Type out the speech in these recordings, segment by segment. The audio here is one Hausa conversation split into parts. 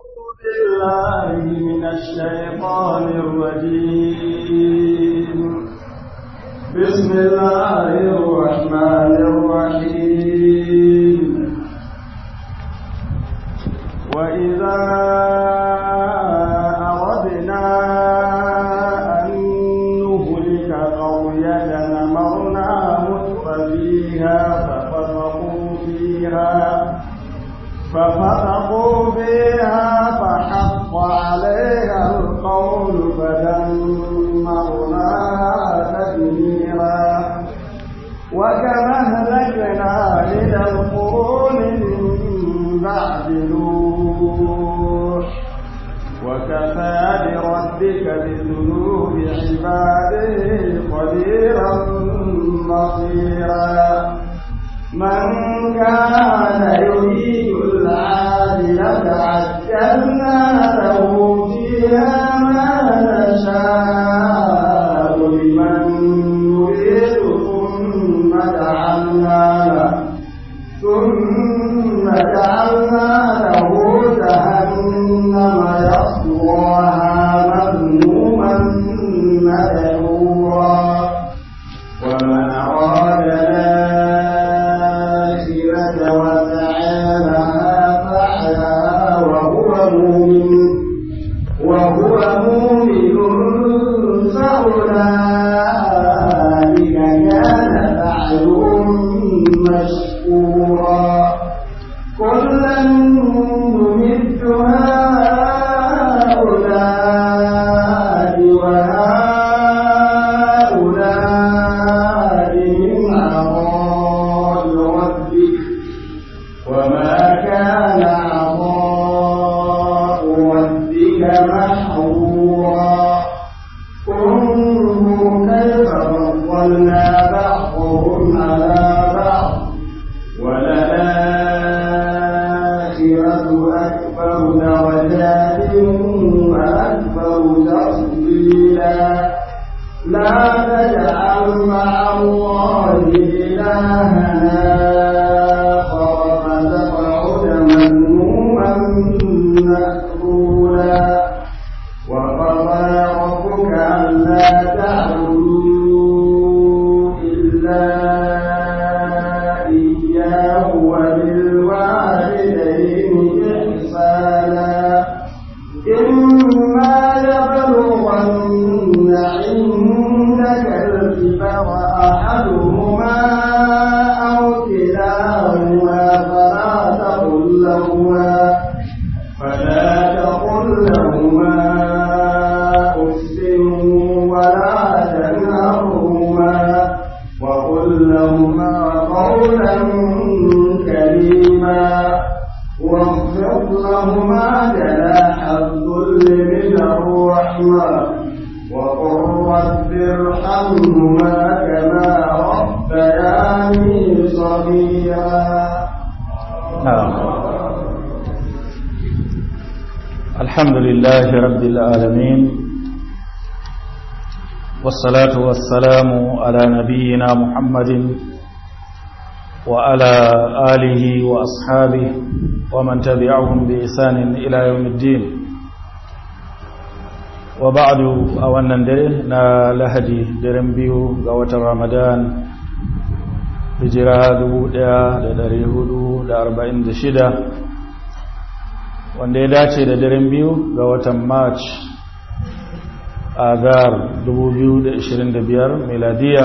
بالله من الشيطان الرجيم بسم الله الرحمن الرحيم وإذا أردنا أن نهلك قرية أمرنا متر فيها ففسقوا فيها ففسقوا فيها فحق عليها القول فدمرناها تدميرا وكما أهلكنا من القرون من بعد نوح وكفى بربك بذنوب عباده خبيرا بصيرا من كان يريد العاجلة عجلنا له فيها ما نشاء لمن نريد ثم جعلنا له ثم جعلنا له جهنم يصلاها مذموما مدحورا ومن أراد الآخرة وسعى لها سعيها وهو مؤمن وهو مؤمن فأولئك كان سعيهم مشكورا كلا نمد هؤلاء وهؤلاء من عطاء ربك وما كان عطاء ربك محظورا انظر كيف فضلنا بعضهم على بعض وللآخرة أكبر درجات وأكبر تفضيلا لا تجعل مع الله إلهنا آخر فتقعد مذموما مأكولا وقضى ربك ألا تعبدوا إلا إياه وبالوالدين إحسانا إما يبلغن عندك الكبر أحدهما أو كلاهما فلا تقل لهما فلا تقل لهما أف ولا تنهرهما وقل لهما قولا كريما واخفض لهما جناح الذل من الرحمة وقل رب ارحمهما كما ربياني صغيرا نعم الحمد لله رب العالمين والصلاة والسلام على نبينا محمد وعلى آله وأصحابه ومن تبعهم بإحسان إلى يوم الدين وبعد أولا نا لهدي درم بيو قوة رمضان hijira 1446 wanda ya dace da daren biyu ga watan march a gar 2025 meladiya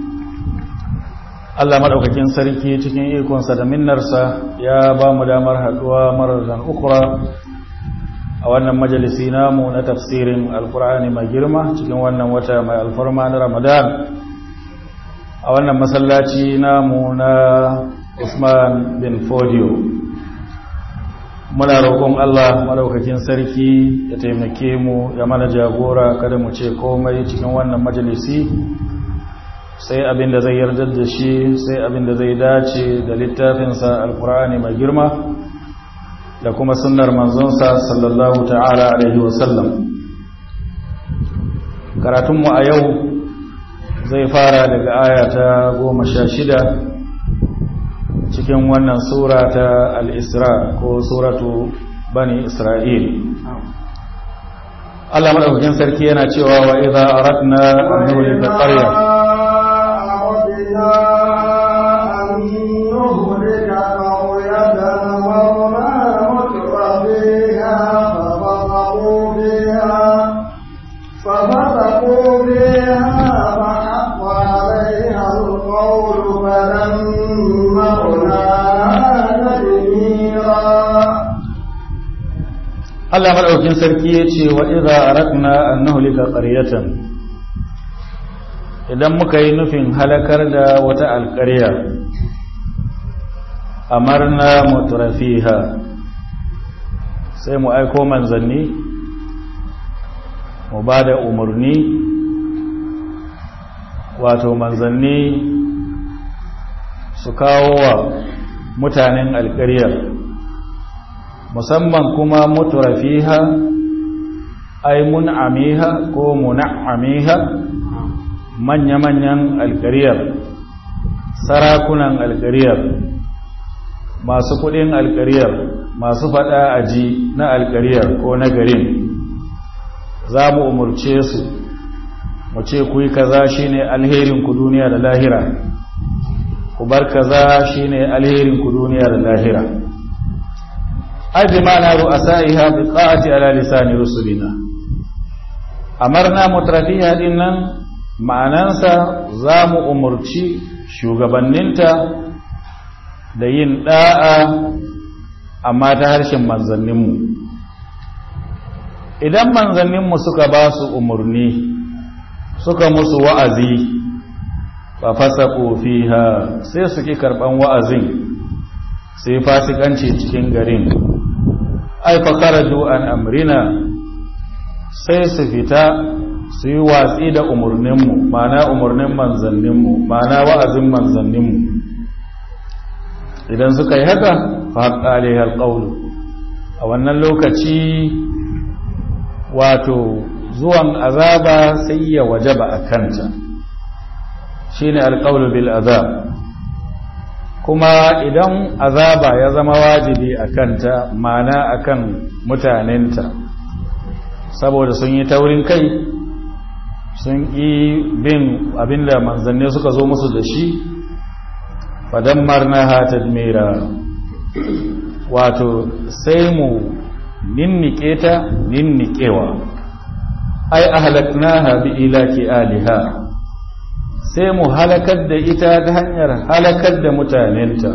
Allah maɗaukakin sarki cikin ikonsa da minnarsa ya ba mu damar haɗuwa marar ukura a wannan majalisi namu na tafsirin alkur'ani mai girma cikin wannan wata mai alfarma na ramadan a wannan masallaci namu na usman bin fodio muna roƙon Allah madaukakin sarki ya taimake mu ya mana jagora kada mu ce komai cikin wannan majalisi sai abin da zai yarda da shi sai abin da zai dace da littafinsa alkur'ani mai girma da kuma sunnar manzonsa sallallahu ta'ala alaihi wasallam karatunmu a yau zai fara daga aya ta goma sha shida cikin wannan sura ta al'isra ko suratu bani isra'il Allah madaukakin sarki yana cewa wa idza aradna an nuhlika qarya Allah maɗaukin sarki ya ce wa iza arakna an nuhlika qaryatan idan muka yi nufin halakar da wata alƙarya amarna mutrafiha sai mu aiko manzanni mu ba da umarni wato manzanni su kawo wa mutanen alƙaryar musamman kuma muturafiha ai mun'amiha ko mun'amiha manya-manyan alkariyar sarakunan alkariyar masu kudin alkariyar masu fada aji na alkariyar ko na garin za mu umurce su mu ce ku yi kaza shine alherin ku duniya da lahira ku bar kaza shine alherin ku duniya da lahira ai bi ma'ana ru'asaiha bi qa'ati ala lisani rusulina amarna mutrafiha dinnan ma'anansa zamu umurci shugabanninta da yin da'a amma ta harshen manzanninmu idan manzanninmu suka ba su umurni suka musu wa'azi fa fasaqu fiha sai su ki karban wa'azin sai fasikanci cikin garin ai fa kharaju an amrina sai su fita su yi watsi da umurninmu ma'ana umurnin manzanninmu ma'ana wa'azin manzanninmu idan suka yi haka fa haqqa alaiha alqawlu a wannan lokaci wato zuwan azaba sai ya wajaba a kanta shine alqawlu bil azab kuma idan azaba ya zama wajibi a kanta mana akan mutanenta saboda sun yi taurin kai sun yi bin abinda manzanni suka zo musu da shi fadammarnaha tadmira wato sai mu ninnike ta ninnikewa ai ahlaknaha bi ilaki aliha sai mu halakar da ita ta hanyar halakar da mutanenta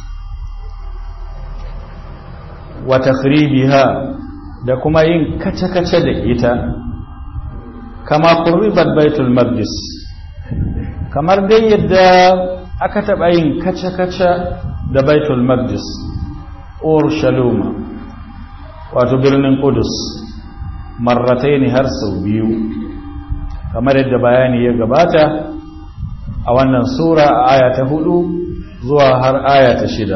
wa takhribiha da kuma yin kace-kace da ita kama qurribat baitul maqdis kamar dai yadda aka taba yin kace-kace da baitul maqdis urshaluma wato birnin qudus marrataini har sau biyu kamar yadda bayani ya gabata a wannan sura a aya ta hudu zuwa har aya ta shida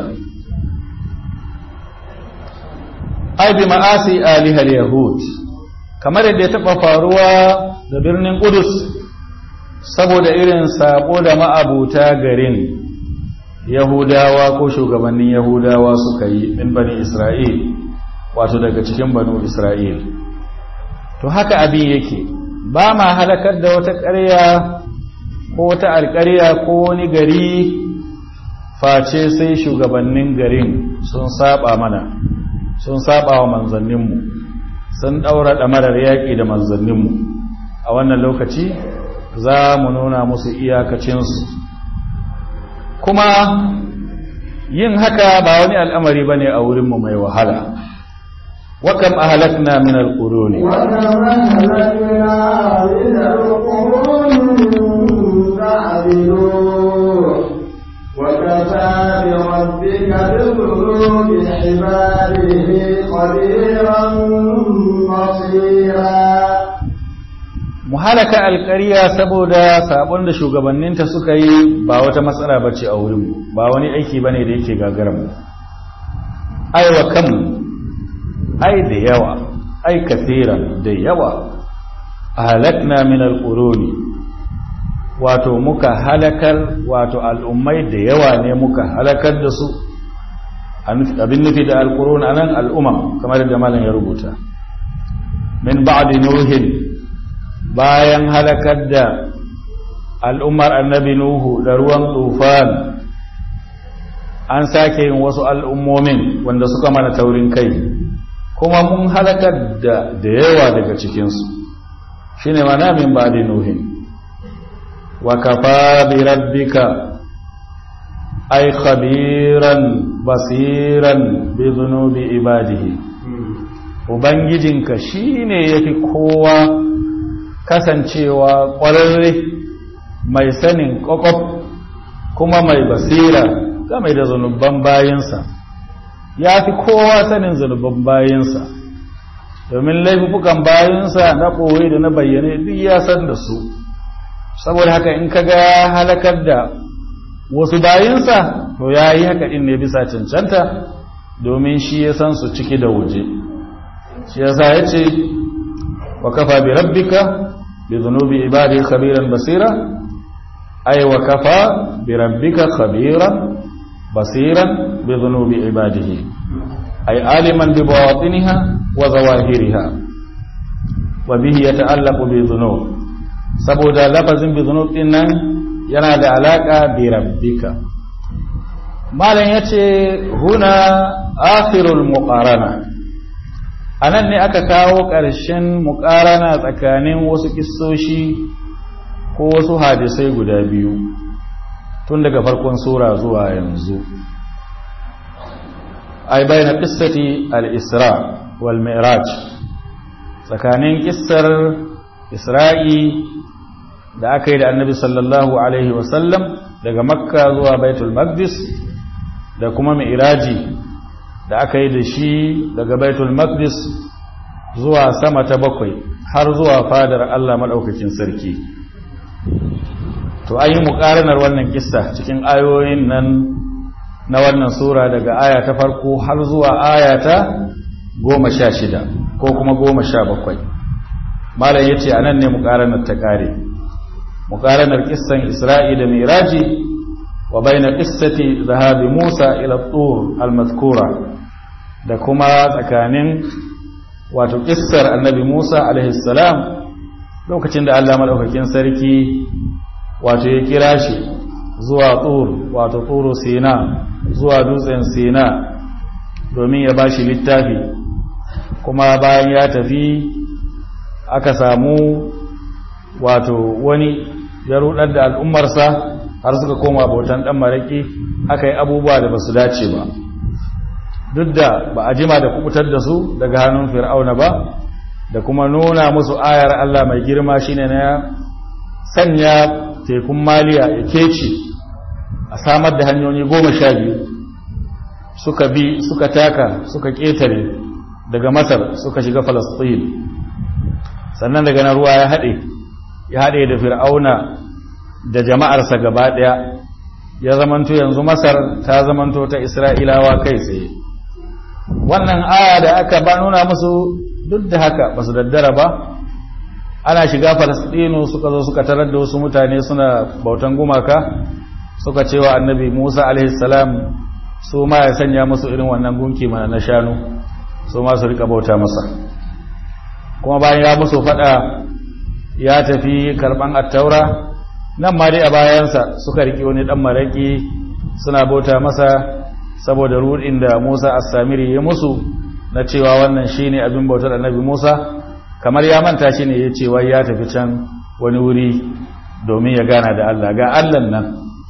ai bi ma'asi alihal yahud kamar yadda ya taɓa faruwa da birnin Qudus saboda irin sabo da ma'abuta garin Yahudawa ko shugabannin Yahudawa suka yi min bani Isra'il wato daga cikin banu Isra'il to haka abin yake ba ma halakar da wata ƙarya ko wata alƙarya ko wani gari face sai shugabannin garin sun saba mana sun saba wa manzanninmu sun ɗaura ɗamarar yaƙi da manzanninmu a wannan lokaci za mu nuna musu iyakacinsu kuma yin haka ba wani al'amari ba ne a wurinmu mai wahala wakam a halakna min alƙuruni وكفى بربك بذنوب عباده خبيرا بصيرا muhalaka alƙarya saboda sabon da shugabanninta suka yi ba wata matsala bace a wurin ba wani aiki bane da yake gagaran ai wa kam ai da yawa ai kaseeran da yawa halakna min alquruni wato muka halakar wato al'ummai da yawa ne muka halakar da su abin nufi da alkurun anan al'umma kamar da malam ya rubuta min ba'di nuhin bayan halakar da al'ummar annabi nuhu da ruwan tufan an sake yin wasu al'ummomin wanda suka mana taurin kai kuma mun halakar da da yawa daga cikinsu shine mana min ba'di nuhin wa kafa bi rabbika ay khabiran basiran bi dhunubi ibadihi ubangijinka shine yafi kowa kasancewa ƙwararre mai sanin ƙwaƙwaf kuma mai basira game da zunuban bayinsa ya fi kowa sanin zunuban bayinsa domin laifukan bayinsa na ɓoye da na bayyane duk ya san da su saboda haka in ka ga halakar da wasu bayinsa to ya yi haka ɗin ne bisa cancanta domin shi ya san su ciki da waje shi ya sa ya ce wa kafa bi rabbika bi zunubi ibadi khabiran basira ay wa kafa bi rabbika khabiran basiran bi zunubi ibadihi ay aliman bi bawatiniha wa zawahiriha wa bihi yata'allaqu bi dhunub saboda lafazin bi dhunub din nan yana da alaka bi rabbika malam yace huna akhirul muqarana anan ne aka kawo ƙarshen muqarana tsakanin wasu kissoshi ko wasu hadisai guda biyu tun daga farkon sura zuwa yanzu ay bayna qissati al-isra wal mi'raj tsakanin kissar isra'i da aka yi da annabi sallallahu alaihi wasallam daga makka zuwa baitul maqdis da kuma mi'raji da aka yi da shi daga baitul maqdis zuwa sama ta bakwai har zuwa fadar Allah madaukakin sarki to an yi muƙaranar wannan kissa cikin ayoyin nan na wannan sura daga aya ta farko har zuwa aya ta goma sha shida ko kuma goma sha bakwai malam ya ce a nan ne muƙaranar ta ƙare muƙaranar kissan isra'i da miraji wa baina qissati zahabi musa ila tur al-mazkura da kuma tsakanin wato kissar annabi musa alaihi salam lokacin da Allah madaukakin sarki wato ya kira shi zuwa tur wato turu sina zuwa dutsen sina domin ya bashi littafi kuma bayan ya tafi aka samu wato wani ya rudar da al'ummarsa har suka koma bautan dan maraki aka yi abubuwa da basu dace ba duk da ba a jima da kubutar da su daga hannun fir'auna ba da kuma nuna musu ayar Allah mai girma shine na sanya tekun maliya ya kece a samar da hanyoyi goma sha biyu suka bi suka taka suka ƙetare daga masar suka shiga falastin sannan daga na ruwa ya haɗe ya haɗe da fir'auna da jama'arsa gaba ɗaya ya zamanto yanzu masar ta zamanto ta isra'ilawa kai tsaye wannan aya da aka ba nuna musu duk da haka ba su daddara ba ana shiga falastinu suka zo suka tarar da wasu mutane suna bautan gumaka suka cewa annabi musa alaihissalam su ma ya sanya musu irin wannan gunki mana na shanu su ma su rika bauta masa kuma bayan ya musu fada ya tafi karban attaura nan ma dai a bayansa suka riki wani dan maraki suna bauta masa saboda rudin da musa as-samiri ya musu na cewa wannan shine abin bautar annabi musa kamar ya manta shi ne ya ce wai ya tafi can wani wuri domin ya gana da Allah ga Allah nan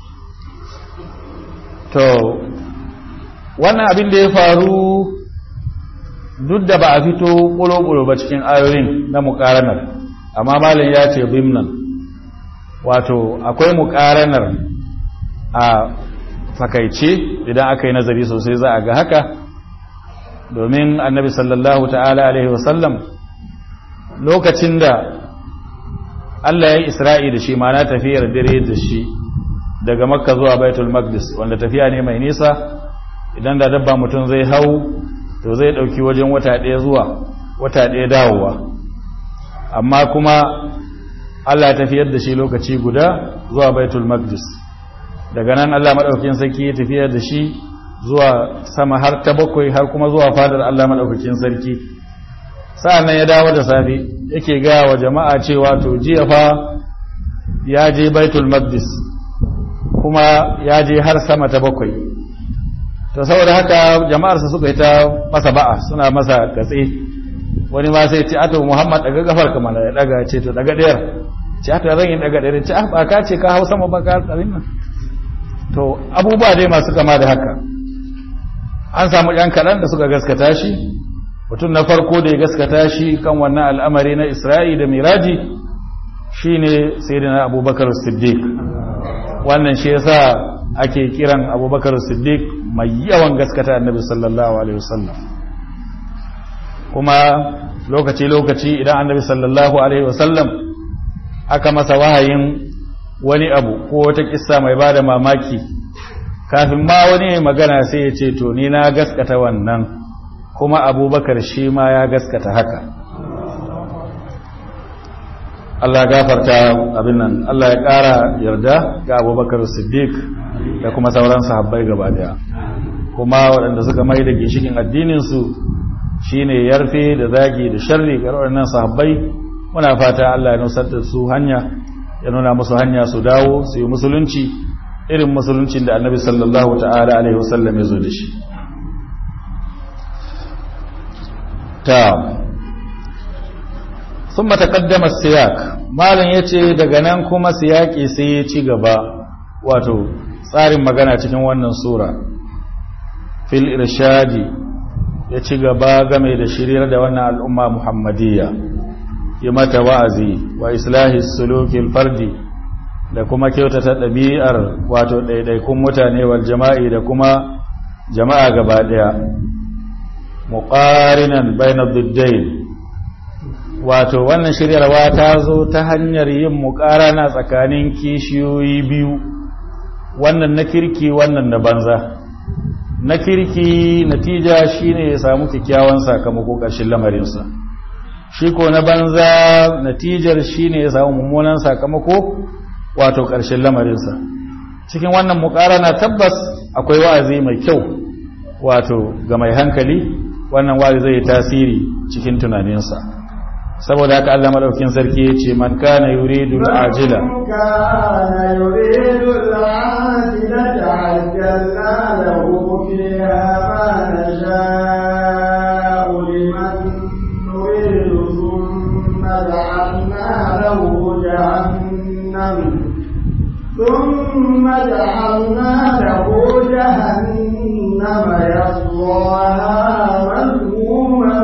to wannan abin da ya faru duk da ba a fito ƙulo-ƙulo ba cikin ayoyin na muƙaranar amma malin ya ce bimnan wato akwai muƙaranar a fakaice idan aka yi nazari sosai za a ga haka domin annabi sallallahu ta'ala alaihi wasallam lokacin da Allah ya yi isra'i da shi mana tafiyar dare da shi daga makka zuwa baitul maqdis wanda tafiya ne mai nisa idan da dabba mutum zai hau to zai dauki wajen wata ɗaya zuwa wata ɗaya dawowa amma kuma Allah ya tafiyar da shi lokaci guda zuwa baitul maqdis daga nan Allah madaukakin sarki ya tafiyar da shi zuwa sama har ta bakwai har kuma zuwa fadar Allah maɗaukakin sarki sa'an ya dawo da safe yake gaya wa jama'a cewa to jiya fa ya je baitul maqdis kuma ya je har sama ta bakwai to saboda haka jama'arsa suka yi ta masa ba'a suna masa gatse wani ma sai ce ato muhammad daga gafar ka mana ya daga ce to daga ɗayar ce ato zan yi daga ɗayar ce ah ba ka ce ka hau sama ba ka tsarin nan to abubuwa dai masu kama da haka an samu ɗan kaɗan da suka gaskata shi mutum na farko da ya gaskata shi kan wannan al'amari na isra'i da miraji shine sayyidina abubakar siddiq wannan shi yasa ake kiran abubakar siddiq mai yawan gaskata annabi sallallahu alaihi wasallam kuma lokaci-lokaci idan annabi sallallahu alaihi wasallam aka masa wahayin wani abu ko wata kissa mai bada mamaki kafin ma wani magana sai ya ce to ni na gaskata wannan kuma abubakar shi ma ya gaskata haka Allah gafarta abin nan Allah ya ƙara yarda ga abubakar siddiq da kuma sauran sahabbai gaba daya kuma waɗanda suka mai da gishikin addininsu shine yarfe da zagi da sharri ga waɗannan sahabbai muna fata Allah ya nusar da su hanya ya nuna musu hanya su dawo su yi musulunci irin musuluncin da annabi sallallahu ta'ala alaihi wasallam ya zo da shi ta sun matakaddama siyak malin ya ce daga nan kuma siyaki sai ya ci gaba wato tsarin magana cikin wannan sura fil irshadi ya ci gaba game da shiryar da wannan al'umma muhammadiyya yi mata wa'azi wa islahi sulukil fardi da kuma kyautata ɗabi'ar wato ɗaiɗaikun mutane wal jama'i da kuma jama'a gaba ɗaya muƙarinan bainar duddain wato wannan shiryarwa ta zo ta hanyar yin muƙarana tsakanin kishiyoyi biyu wannan na kirki wannan na banza na kirki natija shine ya samu kyakkyawan sakamako ƙarshen lamarinsa shi ko na banza natijar shine ya samu mummunan sakamako wato ƙarshen lamarinsa cikin wannan muƙarana tabbas akwai wa'azi mai kyau wato ga mai hankali wannan wa'azi zai tasiri cikin tunaninsa saboda haka Allah madaukin sarki ya ce man kana yuridu al-ajila kana yuridu al-ajila ta'ajjalna lahu fiha ma nasha'u liman nuridu thumma ja'alna lahu jahannam ثم جعلنا له جهنم يصلاها مذموما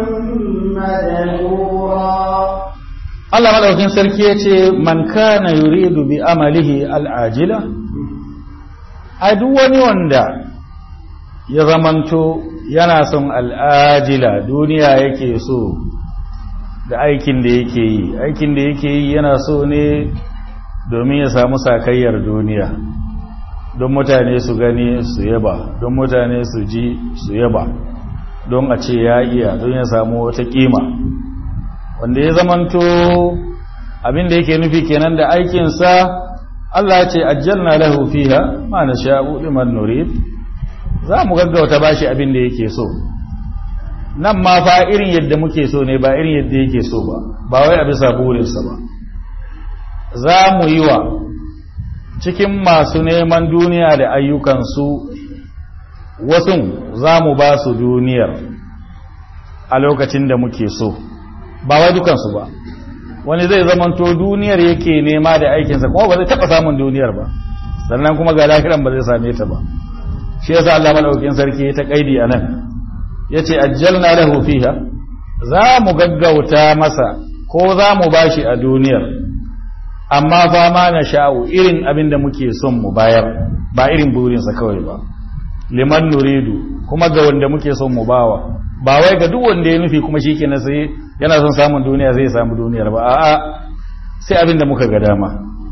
مدحورا Allah madaukin sarki ya ce man kana yuridu bi amalihi al'ajila a duk wani wanda ya zamanto yana son al'ajila duniya yake so da aikin da yake yi aikin da yake yi yana so ne domin ya samu sakayyar duniya don mutane su gani su yaba don mutane su ji su yaba don a ce ya iya don ya samu wata kima wanda ya zamanto abin da yake nufi kenan da aikinsa Allah ya ce ajjalna lahu fiha ma nasha'u liman nurid za mu gaggauta bashi abin da yake so nan ma fa irin yadda muke so ne ba irin yadda yake so ba ba wai a bisa burinsa ba za mu yi wa cikin masu neman duniya da ayyukansu wasu za mu ba su duniyar a lokacin da muke so ba wai dukansu ba wani zai zamanto duniyar yake nema da aikinsa kuma ba zai taɓa samun duniyar ba sannan kuma ga lahiran ba zai same ta ba shi yasa Allah madaukakin sarki ta kaidi anan yace ajjalna lahu fiha za mu gaggauta masa ko za mu bashi a duniyar amma fa ma na sha'u irin abin da muke son mu bayar ba irin burinsa kawai ba liman nuridu kuma ga wanda muke son mu bawa ba wai ga duk wanda ya nufi kuma shi kenan sai yana son samun duniya zai samu duniyar ba a'a sai abin da muka ga dama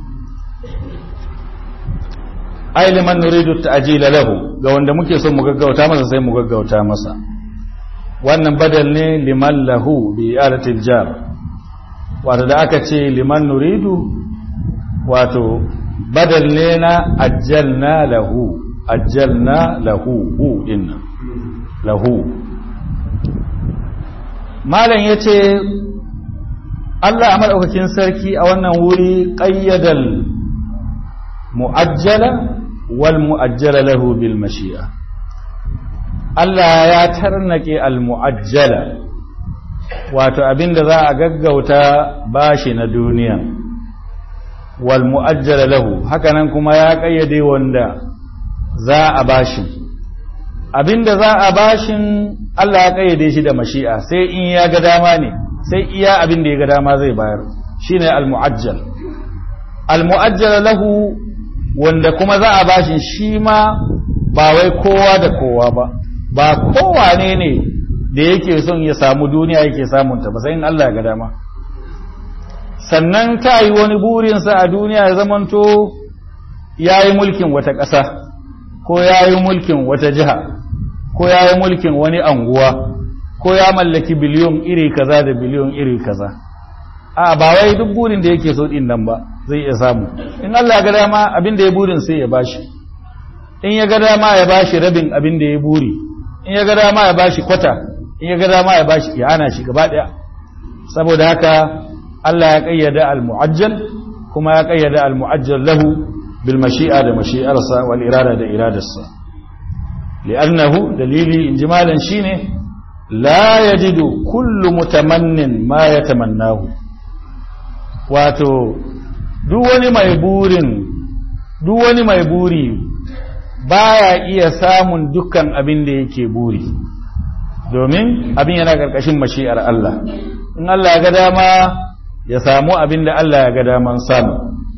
ai liman nuridu ta'jila lahu ga wanda muke son mu gaggauta masa sai mu gaggauta masa wannan badal ne liman lahu bi aratil jar wato da aka ce liman nuridu wato badal ne na ajjalna lahu ajjalna lahu hu inna lahu malam yace Allah a madaukakin sarki a wannan wuri qayyadal mu'ajjala wal mu'ajjala lahu bil mashi'a Allah ya tarnake al mu'ajjala wato abinda za a gaggauta bashi na duniya wal mu'ajjala lahu hakanan kuma ya kayyade wanda za a bashin abinda za a bashin Allah ya kayyade shi da mashi'a sai in ya ga dama ne sai iya abinda ya ga dama zai bayar shine al mu'ajjal al mu'ajjala lahu wanda kuma za a bashin shi ma ba wai kowa da kowa ba ba kowa ne ne da yake son ya samu duniya yake samunta ba sai in Allah ya ga dama sannan ta yi wani burinsa a duniya ya zamanto ya yi mulkin wata ƙasa ko ya yi mulkin wata jiha ko ya yi mulkin wani anguwa ko ya mallaki biliyon iri kaza da biliyon iri kaza a ba wai duk burin da yake so din nan ba zai iya samu in Allah ya ga dama abin da ya burin sai ya bashi in ya ga dama ya bashi rabin abin da ya buri in ya ga dama ya bashi kwata in ya ga dama ya bashi ya hana shi gaba daya saboda haka Allah ya kayyada al-mu'ajjal kuma ya kayyada al-mu'ajjal lahu bil mashi'a da mashi'arsa wal irada da iradarsa li'annahu dalili injimalan shine la yajidu kullu mutamannin ma yatamannahu wato duk wani mai burin duk wani mai buri baya iya samun dukkan abin da yake buri domin abin yana karkashin mashi'ar Allah in Allah ya ga dama ya samu abin da Allah ya ga daman samu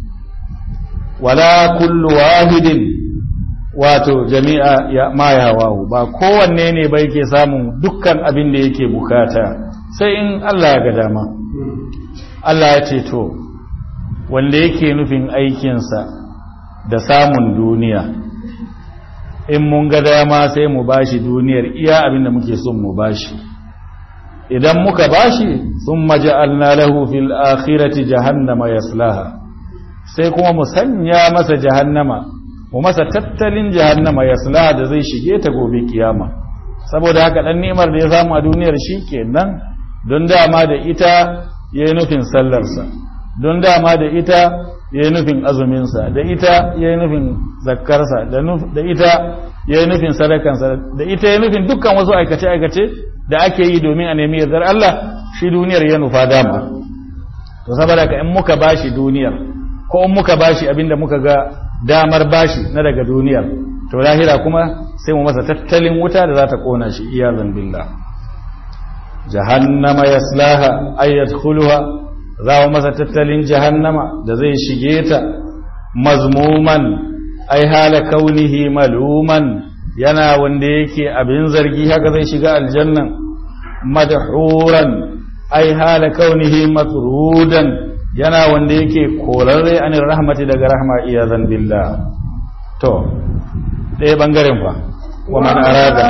wala kullu wahidin wato jami'a ya ma ya wahu ba kowanne ne ba yake samun dukkan abin da yake bukata sai in Allah ya ga dama Allah ya ce to wanda yake nufin aikinsa da samun duniya in mun ga dama sai mu bashi duniyar iya abin da muke son mu bashi idan muka bashi sun maja'alna lahu fil akhirati jahannama yaslaha sai kuma mu sanya masa jahannama mu masa tattalin jahannama yaslaha da zai shige ta gobe kiyama saboda haka dan ni'imar da ya samu a duniyar shi kenan don dama da ita yayi nufin sallarsa don dama da ita yayi nufin azuminsa da ita yayi nufin zakkarsa da ita yayi nufin sadakansa da ita yayi nufin dukkan wasu aikace aikace da ake yi domin a nemi yardar Allah shi duniyar ya nufa dama to saboda ka in muka bashi duniyar ko in muka bashi abinda muka ga damar bashi na daga duniyar to lahira kuma sai mu masa tattalin wuta da za ta kona shi iyazan billah jahannama yaslaha ay yadkhuluha za mu masa tattalin jahannama da zai shige ta mazmuman ai hala kaunihi maluman yana wanda yake abin zargi haka zai shiga aljannan madhuran ai hala kaunihi matrudan yana wanda yake korarre anir rahmati daga rahma iyazan billah to ɗaya bangaren fa wa man arada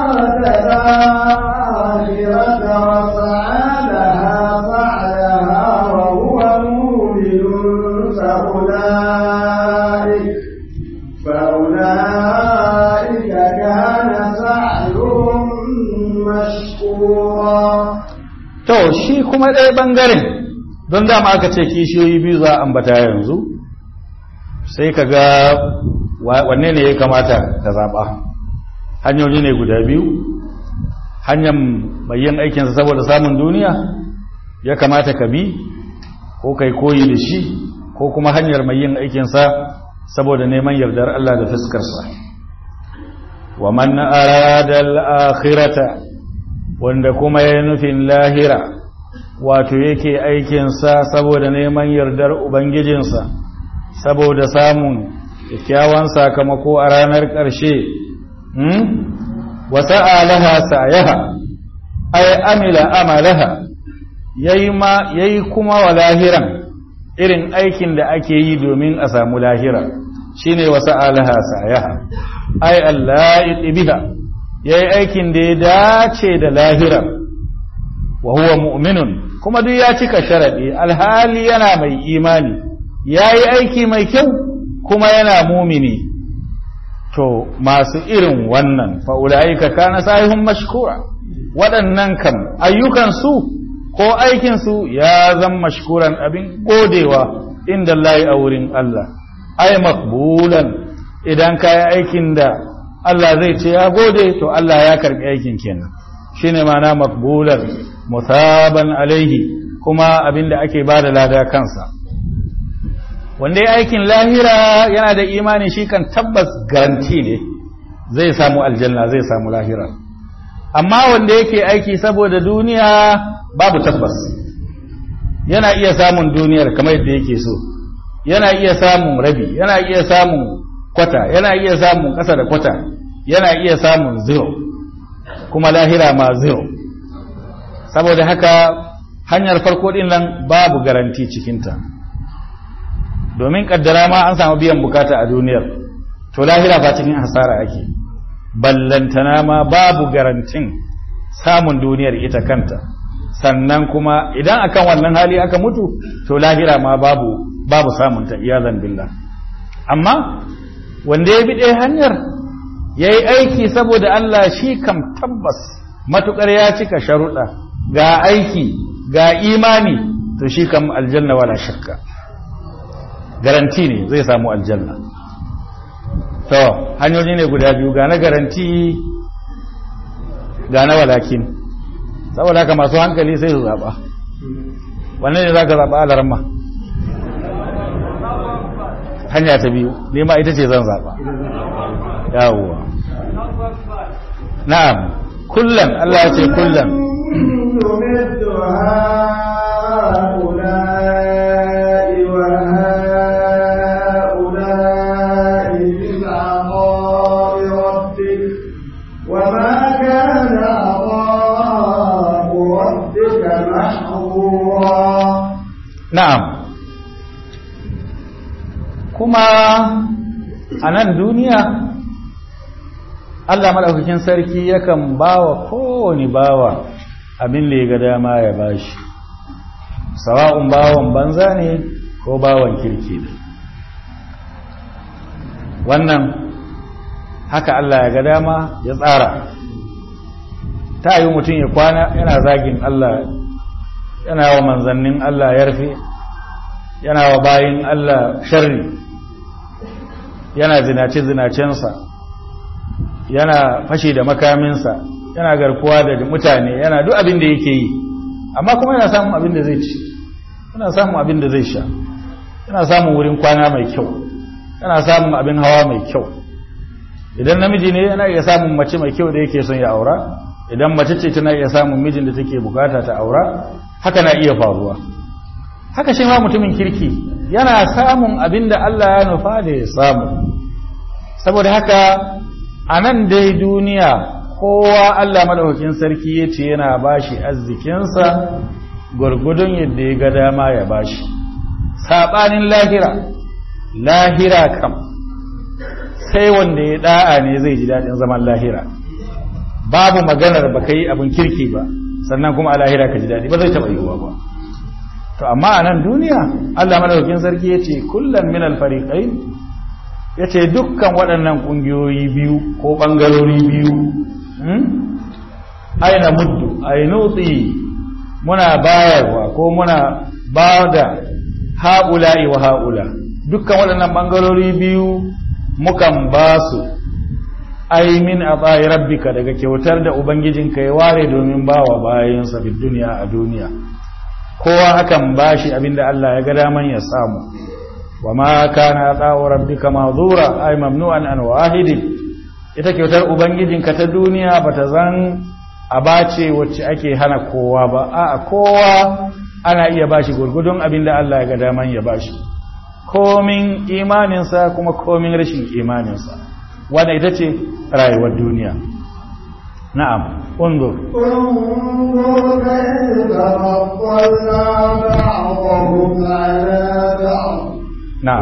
فأولئك كان سعيهم مشكورا to shi kuma ɗaya ɓangaren don dama aka ce kishiyoyi biyu za a ambata yanzu sai ka ga wanne ne ya kamata ka zaɓa hanyoyi ne guda biyu hanyar mai yin aikinsa saboda samun duniya ya kamata ka bi ko kai koyi da shi ko kuma hanyar mai yin aikinsa saboda neman yardar Allah da fuskarsa wa man arada al-akhirata wanda kuma ya nufin lahira wato yake aikinsa saboda neman yardar ubangijinsa saboda samun kyakkyawan sakamako a ranar ƙarshe wa sa'alaha sa'yaha ay amila amalaha yayi ma yayi kuma wa lahiran irin aikin da ake yi domin a samu lahira shine wa sa'alaha sa'yaha ay Allah biha yayi aikin da ya dace da lahira wa huwa mu'minun kuma duk ya cika sharadi alhali yana mai imani yayi aiki mai kyau kuma yana mumini to masu irin wannan fa'ula'ika kana sahihun mashkura waɗannan kam ayyukansu ko aikinsu ya zan mashkuran abin godewa inda Allah a wurin Allah ai makbulan idan ka yi aikin da Allah zai ce ya gode to Allah ya karɓi aikin kenan shine mana makbulan musaban alaihi kuma abin da ake ba da lada kansa wanda ya aikin lahira yana da imani shi kan tabbas garanti ne zai samu aljanna zai samu lahira amma wanda yake aiki saboda duniya babu tabbas yana iya samun duniyar kamar yadda yake so yana iya samun rabi yana iya samun kwata yana iya samun ƙasa da kwata yana iya samun zero kuma lahira ma zero saboda haka hanyar farko din nan babu garanti cikinta domin kaddara ma an samu biyan bukata a duniyar to lahira fa cikin hasara ake ballantana ma babu garantin samun duniyar ita kanta sannan kuma idan akan wannan hali aka mutu to lahira ma babu babu samun ta iyazan billah amma wanda ya bi ɗaya hanyar ya yi aiki saboda Allah shi kam tabbas matukar ya cika sharuɗa ga aiki ga imani to shi kam aljanna wala shakka garanti ne zai samu aljanna to hanyoyi ne guda biyu ga na garanti ga na walakin saboda haka masu hankali sai su zaɓa wannan ne za ka zaɓa alarma hanya ta biyu nema ita ce zan zaɓa yawwa na'am kullum Allah ya ce kullum na'am kuma a nan duniya Allah maɗaukakin sarki yakan bawa kowane bawa abin da ya ga dama ya bashi sawa'un bawan banza ne ko bawan kirki ne wannan haka Allah ya ga dama ya tsara ta yi mutum ya kwana yana zagin Allah yana wa manzannin Allah yarfe yana wa bayin Allah sharri yana zinace-zinacensa yana fashi da makaminsa yana garkuwa da mutane yana duk abin da yake yi amma kuma yana samun abin da zai ci yana samun abin da zai sha yana samun wurin kwana mai kyau yana samun abin hawa mai kyau idan namiji ne yana iya samun mace mai kyau da yake son ya aura idan mace ce tana iya samun mijin da take bukata ta aura haka na iya faruwa haka shi ma mutumin kirki yana samun abin da Allah ya nufa da ya samu saboda haka a nan dai duniya kowa Allah madaukakin sarki ya ce yana bashi arzikinsa gwargwadon yadda ya ga dama ya bashi saɓanin lahira lahira kam sai wanda ya da'a ne zai ji daɗin zaman lahira babu maganar ba ka yi abin kirki ba sannan kuma a lahira ka ji daɗi ba zai taɓa yiwuwa ba to amma a nan duniya Allah madaukakin sarki ya ce kullum min alfariƙai ya ce dukkan waɗannan ƙungiyoyi biyu ko ɓangarori biyu aina muddu ainutsi muna bayarwa ko muna ba da haƙula'i wa haƙula dukkan waɗannan ɓangarori biyu mukan ba su ai min a tsayi rabbika daga kyautar da ubangijinka ya ware domin ba wa bayansa fi duniya a duniya kowa akan bashi abinda Allah ya ga daman ya samu wa ma kana tsawo rabbika mazura ay mamnu'an an wahidi ita kyautar ubangijinka ta duniya bata zan abace wacce ake hana kowa ba a kowa ana iya bashi gurgudun abinda Allah ya ga daman ya bashi komin imaninsa kuma komin rashin imaninsa wanda ita ce rayuwar duniya na'am unzur انظر كيف فضلنا بعضهم على بعض na'am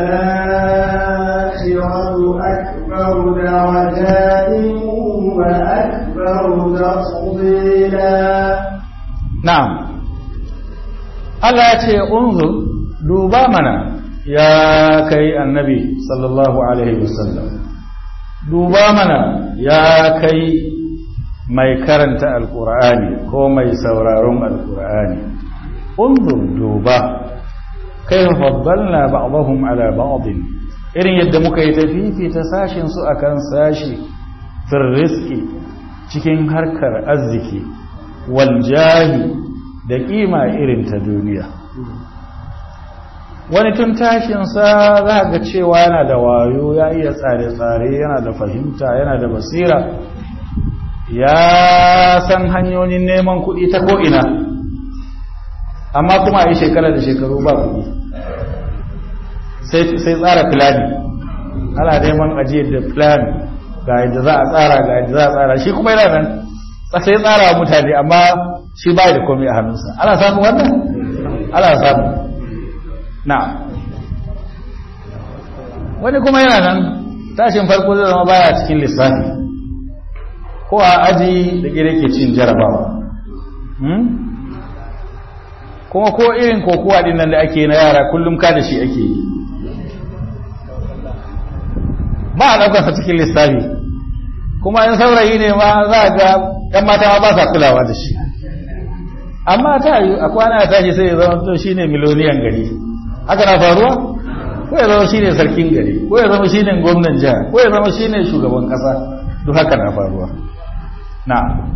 والآخرة أكبر درجات وأكبر تفضيلا na'am Allah ya ce unzur duba mana ya kai annabi sallallahu alaihi wasallam duba mana ya kai mai karanta alkur'ani ko mai sauraron alkur'ani unzur duba kai faddalna ba'dahum ala ba'd irin yadda muka yi tafifi ta sashin su akan sashi fil rizqi cikin harkar arziki wal jahi da kima irin ta duniya wani tun tashinsa za ga cewa yana da wayo ya iya tsare-tsare yana da fahimta yana da basira ya san hanyoyin neman kuɗi ta ko'ina amma kuma a yi shekara da shekaru ba kuɗi sai tsara filani ana neman ajiyar da filani ga yadda za a tsara ga yadda za a tsara shi kuma yana nan sai tsara mutane amma shi ba da komai a hannunsa ana samun wannan ana samu na wani kuma yana nan tashin farko zai zama baya cikin lissafi ko a aji da gire ke cin jarabawa kuma ko irin kokowa din nan da ake na yara kullum ka da shi ake yi ba a ɗaukarsa cikin lissafi kuma in saurayi ne ma za ga ‘yan mata ma ba sa kulawa da shi amma ta yi a kwana a tashi sai ya zama to shi ne miloniyan gari haka na faruwa ko ya zama shi ne sarkin gari ko ya zama shi ne gwamnan jiha ko ya zama shi ne shugaban ƙasa duk haka na faruwa na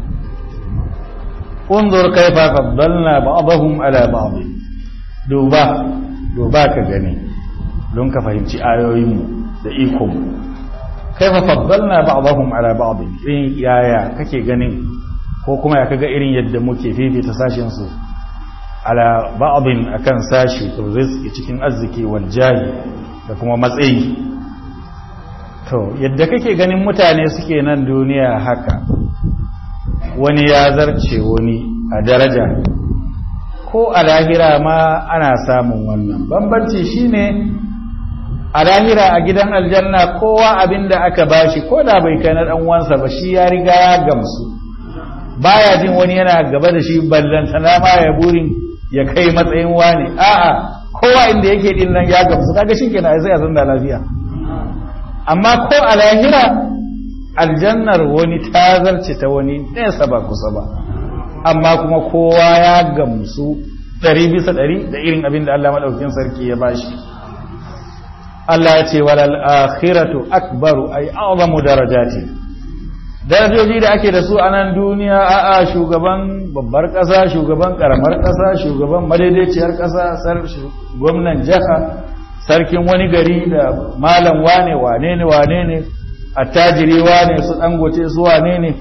unzur kaifa faddalna ba'dahum ala ba'd duba duba ka gani don ka fahimci ayoyinmu da ikonmu kaifa faddalna ba'dahum ala ba'd irin yaya kake ganin ko kuma ya kaga irin yadda muke fifita sashin su ala ba'din akan sashi to rizqi cikin arziki wal jahi da kuma matsayi to yadda kake ganin mutane suke nan duniya haka wani ya zarce wani a daraja ko a lahira ma ana samun wannan bambanci shine a lahira a gidan aljanna kowa abinda aka bashi ko da bai kai na dan uwansa ba shi ya riga ya gamsu baya jin wani yana gaba da shi ballantana ma ya burin ya kai matsayin wani a'a kowa inda yake din nan ya gamsu kaga shikenan sai a zanda lafiya amma ko a lahira aljannar wani ta zarce ta wani nesa ba kusa ba amma kuma kowa ya gamsu ɗari bisa ɗari da irin abin da Allah maɗaukin sarki ya bashi Allah ya ce walal akhiratu akbaru ay a'zamu darajati darajoji da ake da su a nan duniya a'a shugaban babbar ƙasa shugaban ƙaramar ƙasa shugaban madaidaiciyar ƙasa sar gwamnan jiha sarkin wani gari da malam wane wane ne wane ne attajiri wane su dangote su wane ne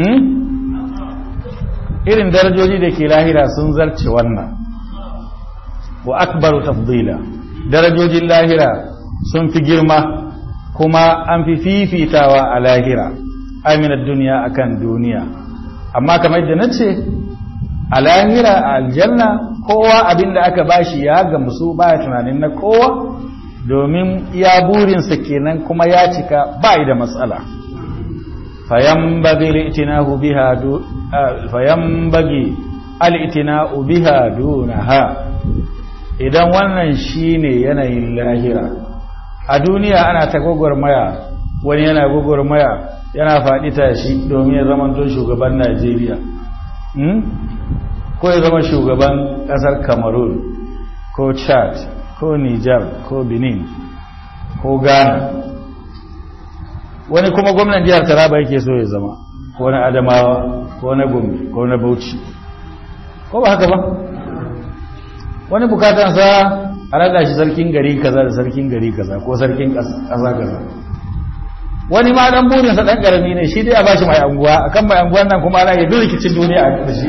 irin darajoji da ke lahira sun zarce wannan wa akbaru tafdila darajojin lahira sun fi girma kuma an fi fifitawa a lahira aminar duniya akan duniya amma kamar da na ce a lahira a aljanna kowa abinda aka bashi ya gamsu baya tunanin na kowa domin ya burinsa kenan kuma ya cika ba da matsala fayambagi al'itinahu biha fayambagi al'itina'u biha dunaha idan wannan shine yanayin lahira a duniya ana ta gwagwarmaya wani yana gwagwarmaya yana faɗi tashi domin ya zama don shugaban najeriya ko ya zama shugaban ƙasar cameroon ko chad ko niger ko benin ko ghana wani kuma gwamnan jihar taraba yake so ya zama ko na adamawa ko na gombe ko na bauchi ko ba haka ba wani bukatansa a rada shi sarkin gari kaza da sarkin gari kaza ko sarkin ƙasa kaza wani ma dan burinsa dan karami ne shi dai a bashi mai anguwa akan mai anguwan nan kuma ana yi duk rikicin duniya a da shi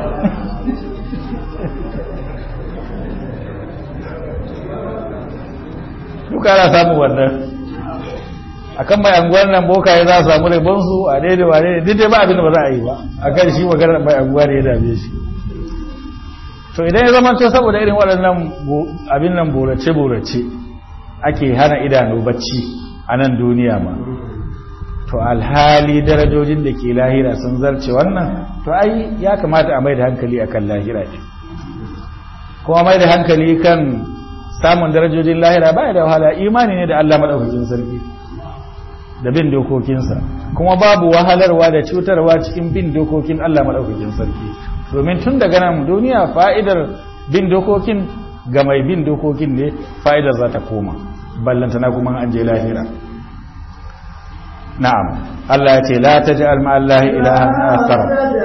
duka ana samu wannan akan mai anguwan nan bokaye za su samu rabonsu a daidai wa daidai duk dai ba abin da ba za a yi ba akan shi maganar mai anguwa ne ya dame shi to idan ya zama to saboda irin waɗannan abin nan burace-burace ake hana idanu bacci a nan duniya ma to alhali darajojin da ke lahira sun zarce wannan to ai ya kamata a mai da hankali akan lahira ne kuma mai da hankali kan samun darajojin lahira ba da wahala imani ne da Allah madaukakin sarki da bin dokokinsa kuma babu wahalarwa da cutarwa cikin bin dokokin Allah maɗaukakin sarki domin tun daga nan duniya fa'idar bin dokokin ga mai bin dokokin ne fa'idar za ta koma ballantana kuma an je lahira na'am Allah ya ce la taj'al ma Allah ilahan akhar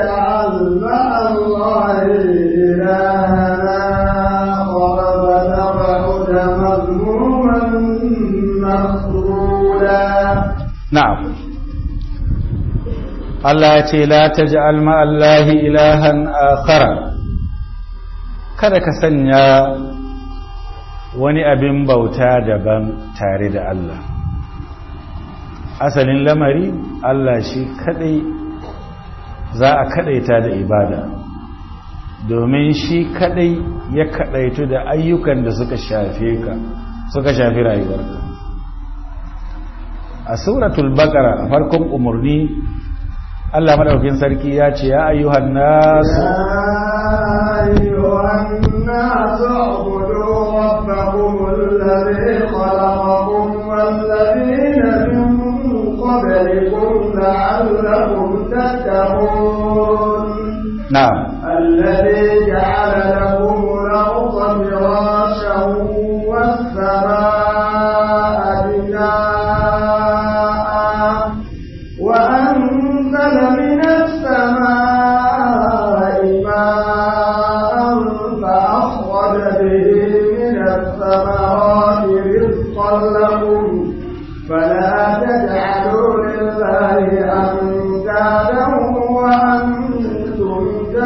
na'am Allah ya ce la taj'al ma Allah ilahan akhar kada ka sanya wani abin bauta daban tare da Allah asalin lamari Allah shi kadai za a kadaita da ibada domin shi kadai ya kadaitu da ayyukan da suka shafe ka suka shafi rayuwarka a suratul baqara a farkon umarni Allah madaukakin sarki ya ce ya ayyuhan nas ayyuhan nas ubudu rabbakum alladhi khalaqakum walladhina min qablikum la'allakum tattaqun na'am الذي جعل لكم الأرض فراشا والسماء بناء وأنزل من السماء ماء فأخرج به من الثمرات رزقا لكم فلا تجعلوا لله أندادا وأنتم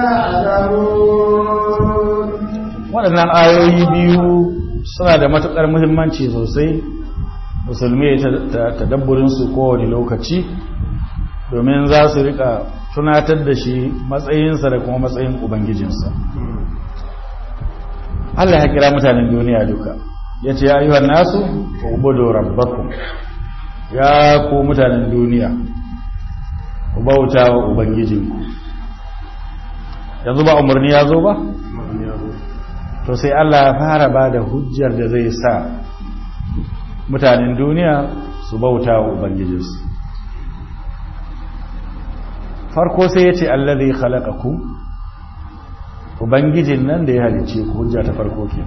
تعلمون waɗannan ayoyi biyu suna da matuƙar muhimmanci sosai musulmi ta tadabburinsu kowane lokaci domin za su rika tunatar da shi matsayinsa da kuma matsayin ubangijinsa Allah ya kira mutanen duniya duka ya ce ya yi wa nasu ubudu rabbakum ya ku mutanen duniya ku bauta wa ubangijinku yanzu ba umarni ya zo ba to sai Allah ya fara ba da hujjar da zai sa mutanen duniya su bauta wa ubangijinsu farko sai ya ce allazi khalaqakum ubangijin nan da ya halice ku hujja ta farko ke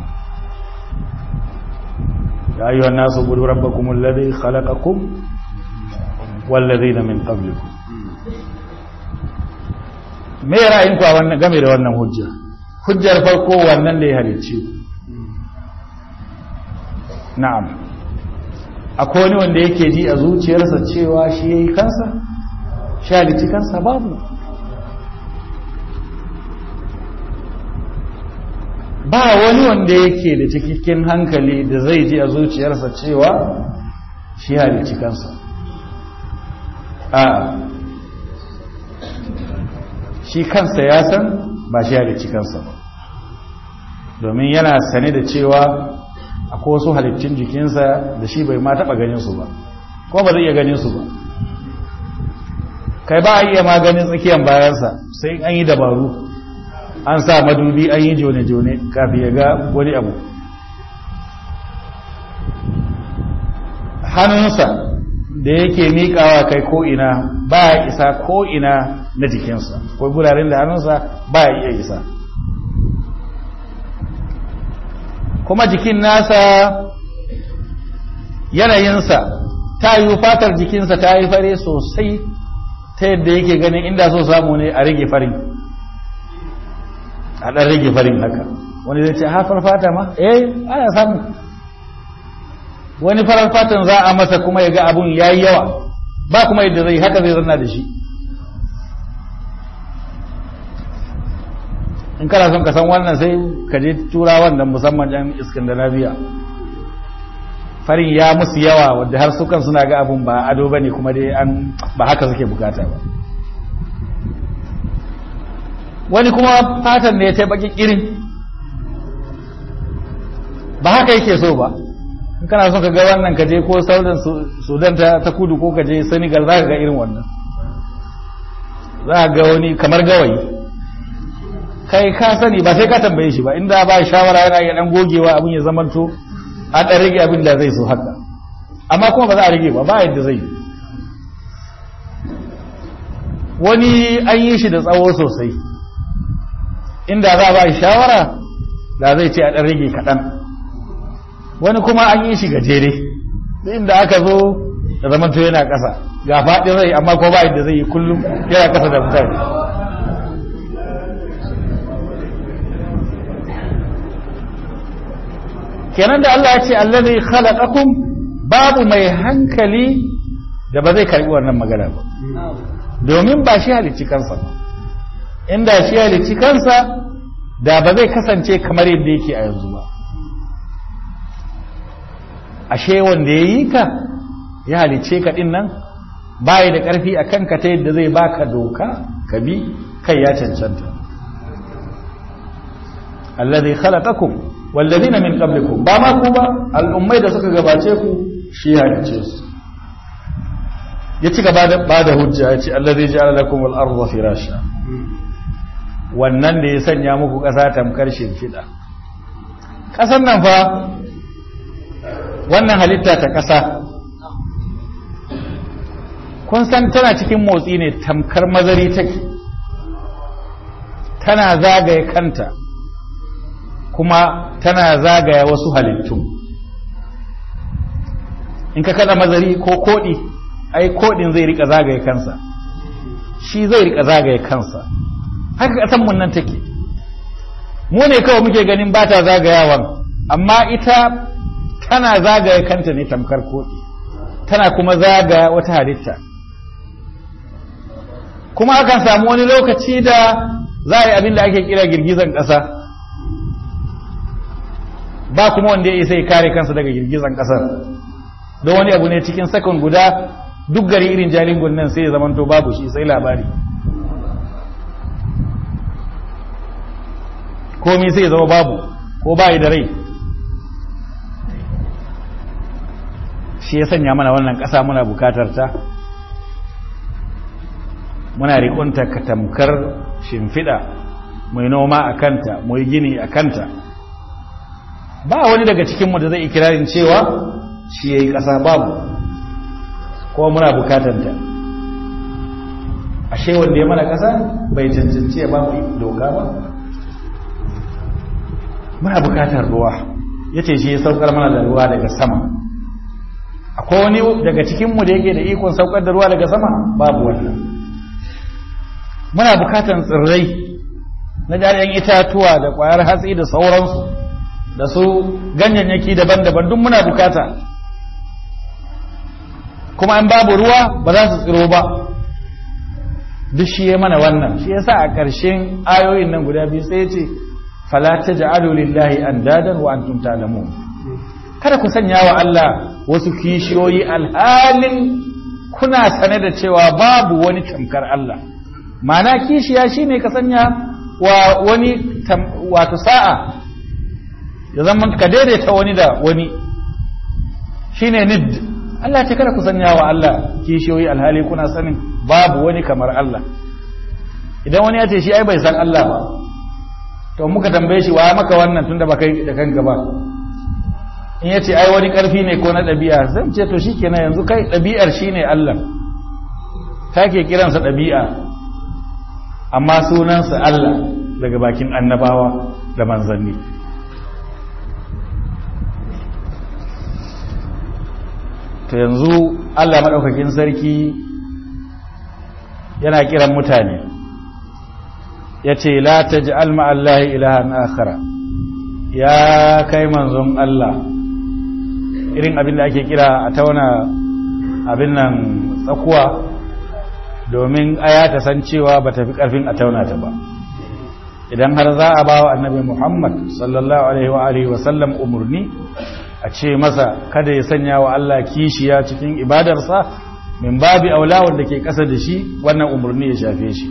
ya ayyuha an-nasu budu rabbakum allazi khalaqakum wallazina min qablikum me ra'ayinku a wannan game da wannan hujja hujjar farko wannan da ya halice ku na'am akwai wani wanda yake ji a zuciyarsa cewa shi yayi kansa shi halici kansa babu ba wani wanda yake da cikakken hankali da zai ji a zuciyarsa cewa shi halici kansa a shi kansa ya san ba shi halici kansa ba domin yana sane da cewa akwai wasu halittun jikinsa da shi bai ma taɓa ganinsu ba ko ba zai iya ganinsu ba kai ba a iya maganin tsakiyar bayansa sai an yi dabaru an sa madubi an yi jone-jone kafin ya ga wani abu hannunsa da yake miƙawa kai ko'ina ba ya isa ko'ina na jikinsa ko guraren da hannunsa ba ya iya isa kuma jikin nasa yanayinsa ta yi fatar jikinsa ta yi fare sosai ta yadda yake ganin inda so samu ne a rage farin a ɗan rage farin haka wani zai ce hafar fata ma eh ana samu wani farar fatan za a masa kuma ya ga abun ya yi yawa ba kuma yadda zai haka zai zanna da shi in kana son ka san wannan sai ka je tura wannan musamman yan iskandinaviya farin ya musu yawa wadda har sukan suna ga abun ba ado bane kuma dai an ba haka suke bukata ba wani kuma fatan ne ta baki irin ba haka yake so ba in kana son ka ga wannan ka je ko saudan sudan ta kudu ko ka je senegal za ka ga irin wannan za ka ga wani kamar gawayi kai ka sani ba sai ka tambaye shi ba inda ba shawara yana iya dan gogewa abin ya zamanto a dan rage abin da zai so haka amma kuma ba za a rage ba ba yadda zai wani an yi shi da tsawo sosai inda za a ba shawara da zai ce a ɗan rage kaɗan wani kuma an yi shi gajere inda aka zo da zamanto yana ƙasa ga faɗin rai amma ko ba yadda zai yi kullum yana ƙasa da mutane kenan da Allah ya ce allazi khalaqakum babu mai hankali da ba zai karbi wannan magana ba domin ba shi halicci kansa ba inda shi halicci kansa da ba zai kasance kamar yadda yake a yanzu ba ashe wanda ya yi ka ya halicce ka din nan bayi da ƙarfi a kanka ta yadda zai baka doka ka bi kai ya cancanta allazi khalaqakum wallazina min qablikum ba ma ku ba al'ummai da suka gabace ku shi halicce su ya ci gaba da ba da hujja ya ce allazi ja'ala lakum al-ardha firasha wannan da ya sanya muku ƙasa tamkar shimfiɗa ƙasar nan fa wannan halitta ta ƙasa kun san tana cikin motsi ne tamkar mazari take tana zagaye kanta kuma tana zagaya wasu halittu in ka kada mazari ko koɗi ai koɗin zai rika zagaye kansa shi zai rika zagaye kansa haka ƙasanmu nan take mu ne kawai muke ganin ba ta zagayawan amma ita tana zagaye kanta ne tamkar koɗi tana kuma zagaya wata halitta kuma akan samu wani lokaci da za a yi abin da ake kira girgizan ƙasa ba kuma wanda ya isa ya kare kansa daga girgizan ƙasar don wani abu ne cikin sakon guda duk gari irin jalingon nan sai ya zamanto babu shi sai labari komi sai ya zama babu ko bayi da rai shi ya sanya mana wannan ƙasa muna bukatar ta muna riƙunta ka tamkar shimfiɗa mai noma a kanta mai gini a kanta ba wani daga cikinmu da zai ikirarin cewa shi ya yi ƙasa babu ko muna bukatar ta ashe wanda ya mana ƙasa bai cancanci ya ba mu doka ba muna bukatar ruwa ya ce shi ya saukar mana da ruwa daga sama akwai wani daga cikinmu da yake da ikon saukar da ruwa daga sama babu wannan muna bukatan tsirrai na jari'an itatuwa da kwayar hatsi da sauransu da su ganyayyaki daban-daban duk muna bukata kuma an babu ruwa ba za su tsiro ba duk shi ya mana wannan shi yasa a ƙarshen ayoyin nan guda biyu sai ya ce fala taj'alu lillahi andadan wa antum ta'lamun kada ku sanya wa Allah wasu kishiyoyi alhalin kuna sane da cewa babu wani tamkar Allah mana kishiya shine ka sanya wa wani wato sa'a ya zama ka daidaita wani da wani shine nid Allah ce kada ku sanya wa Allah kishiyoyi alhali kuna sanin babu wani kamar Allah idan wani ya ce shi ai bai san Allah ba to muka tambaye shi wa maka wannan tunda ba kai da kanka ba in ya ce ai wani ƙarfi ne ko na ɗabi'a zan ce to shi kenan yanzu kai ɗabi'ar shi ne Allah ta ke kiransa ɗabi'a amma sunansa Allah daga bakin annabawa da manzanni to yanzu Allah maɗaukakin sarki yana kiran mutane ya ce la ta ji alma'allahi ilahan akhara ya kai manzon Allah irin abin da ake kira a tauna abin nan tsakuwa domin aya ta san cewa ba ta fi ƙarfin a tauna ta ba idan har za a ba wa annabi muhammad sallallahu alaihi wa alihi wasallam umarni a ce masa kada ya sanya wa Allah kishiya cikin ibadarsa min babi aula wanda ke ƙasa da shi wannan umarni ya shafe shi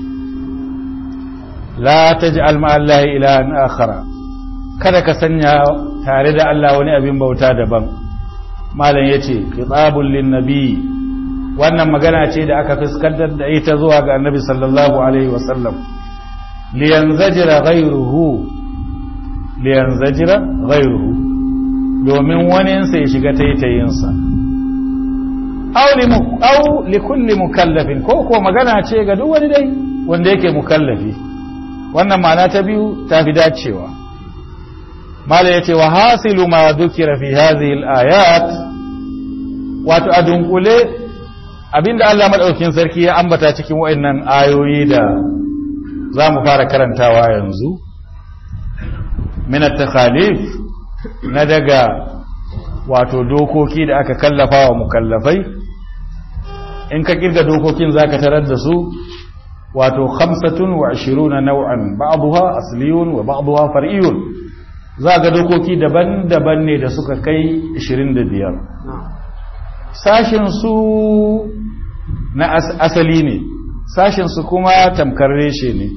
la taj'al ma'allahi ilahan akhara kada ka sanya tare da Allah wani abin bauta daban malam ya ce kitabun linnabi wannan magana ce da aka fuskantar da ita zuwa ga annabi sallallahu alaihi wasallam liyanzajira ghayruhu liyanzajira ghayruhu domin waninsa ya shiga taitayinsa au likulli mukallafin ko ko magana ce ga duk wani dai wanda yake mukallafi wannan ma'ana ta biyu ta fi dacewa mala ya ce wa hasilu ma dukira fi hadhihi al-ayat wato a dunkule abinda Allah madaukakin sarki ya ambata cikin wayannan ayoyi da za mu fara karantawa yanzu min at-takhalif na daga wato dokoki da aka kallafa wa mukallafai in ka kirga dokokin zaka tarar da su wato 25 nau'an ba'daha asliyun wa ba'daha far'iyun za ga dokoki daban-daban ne da suka kai 25 sashin su na asali ne sashin su kuma tamkar reshe ne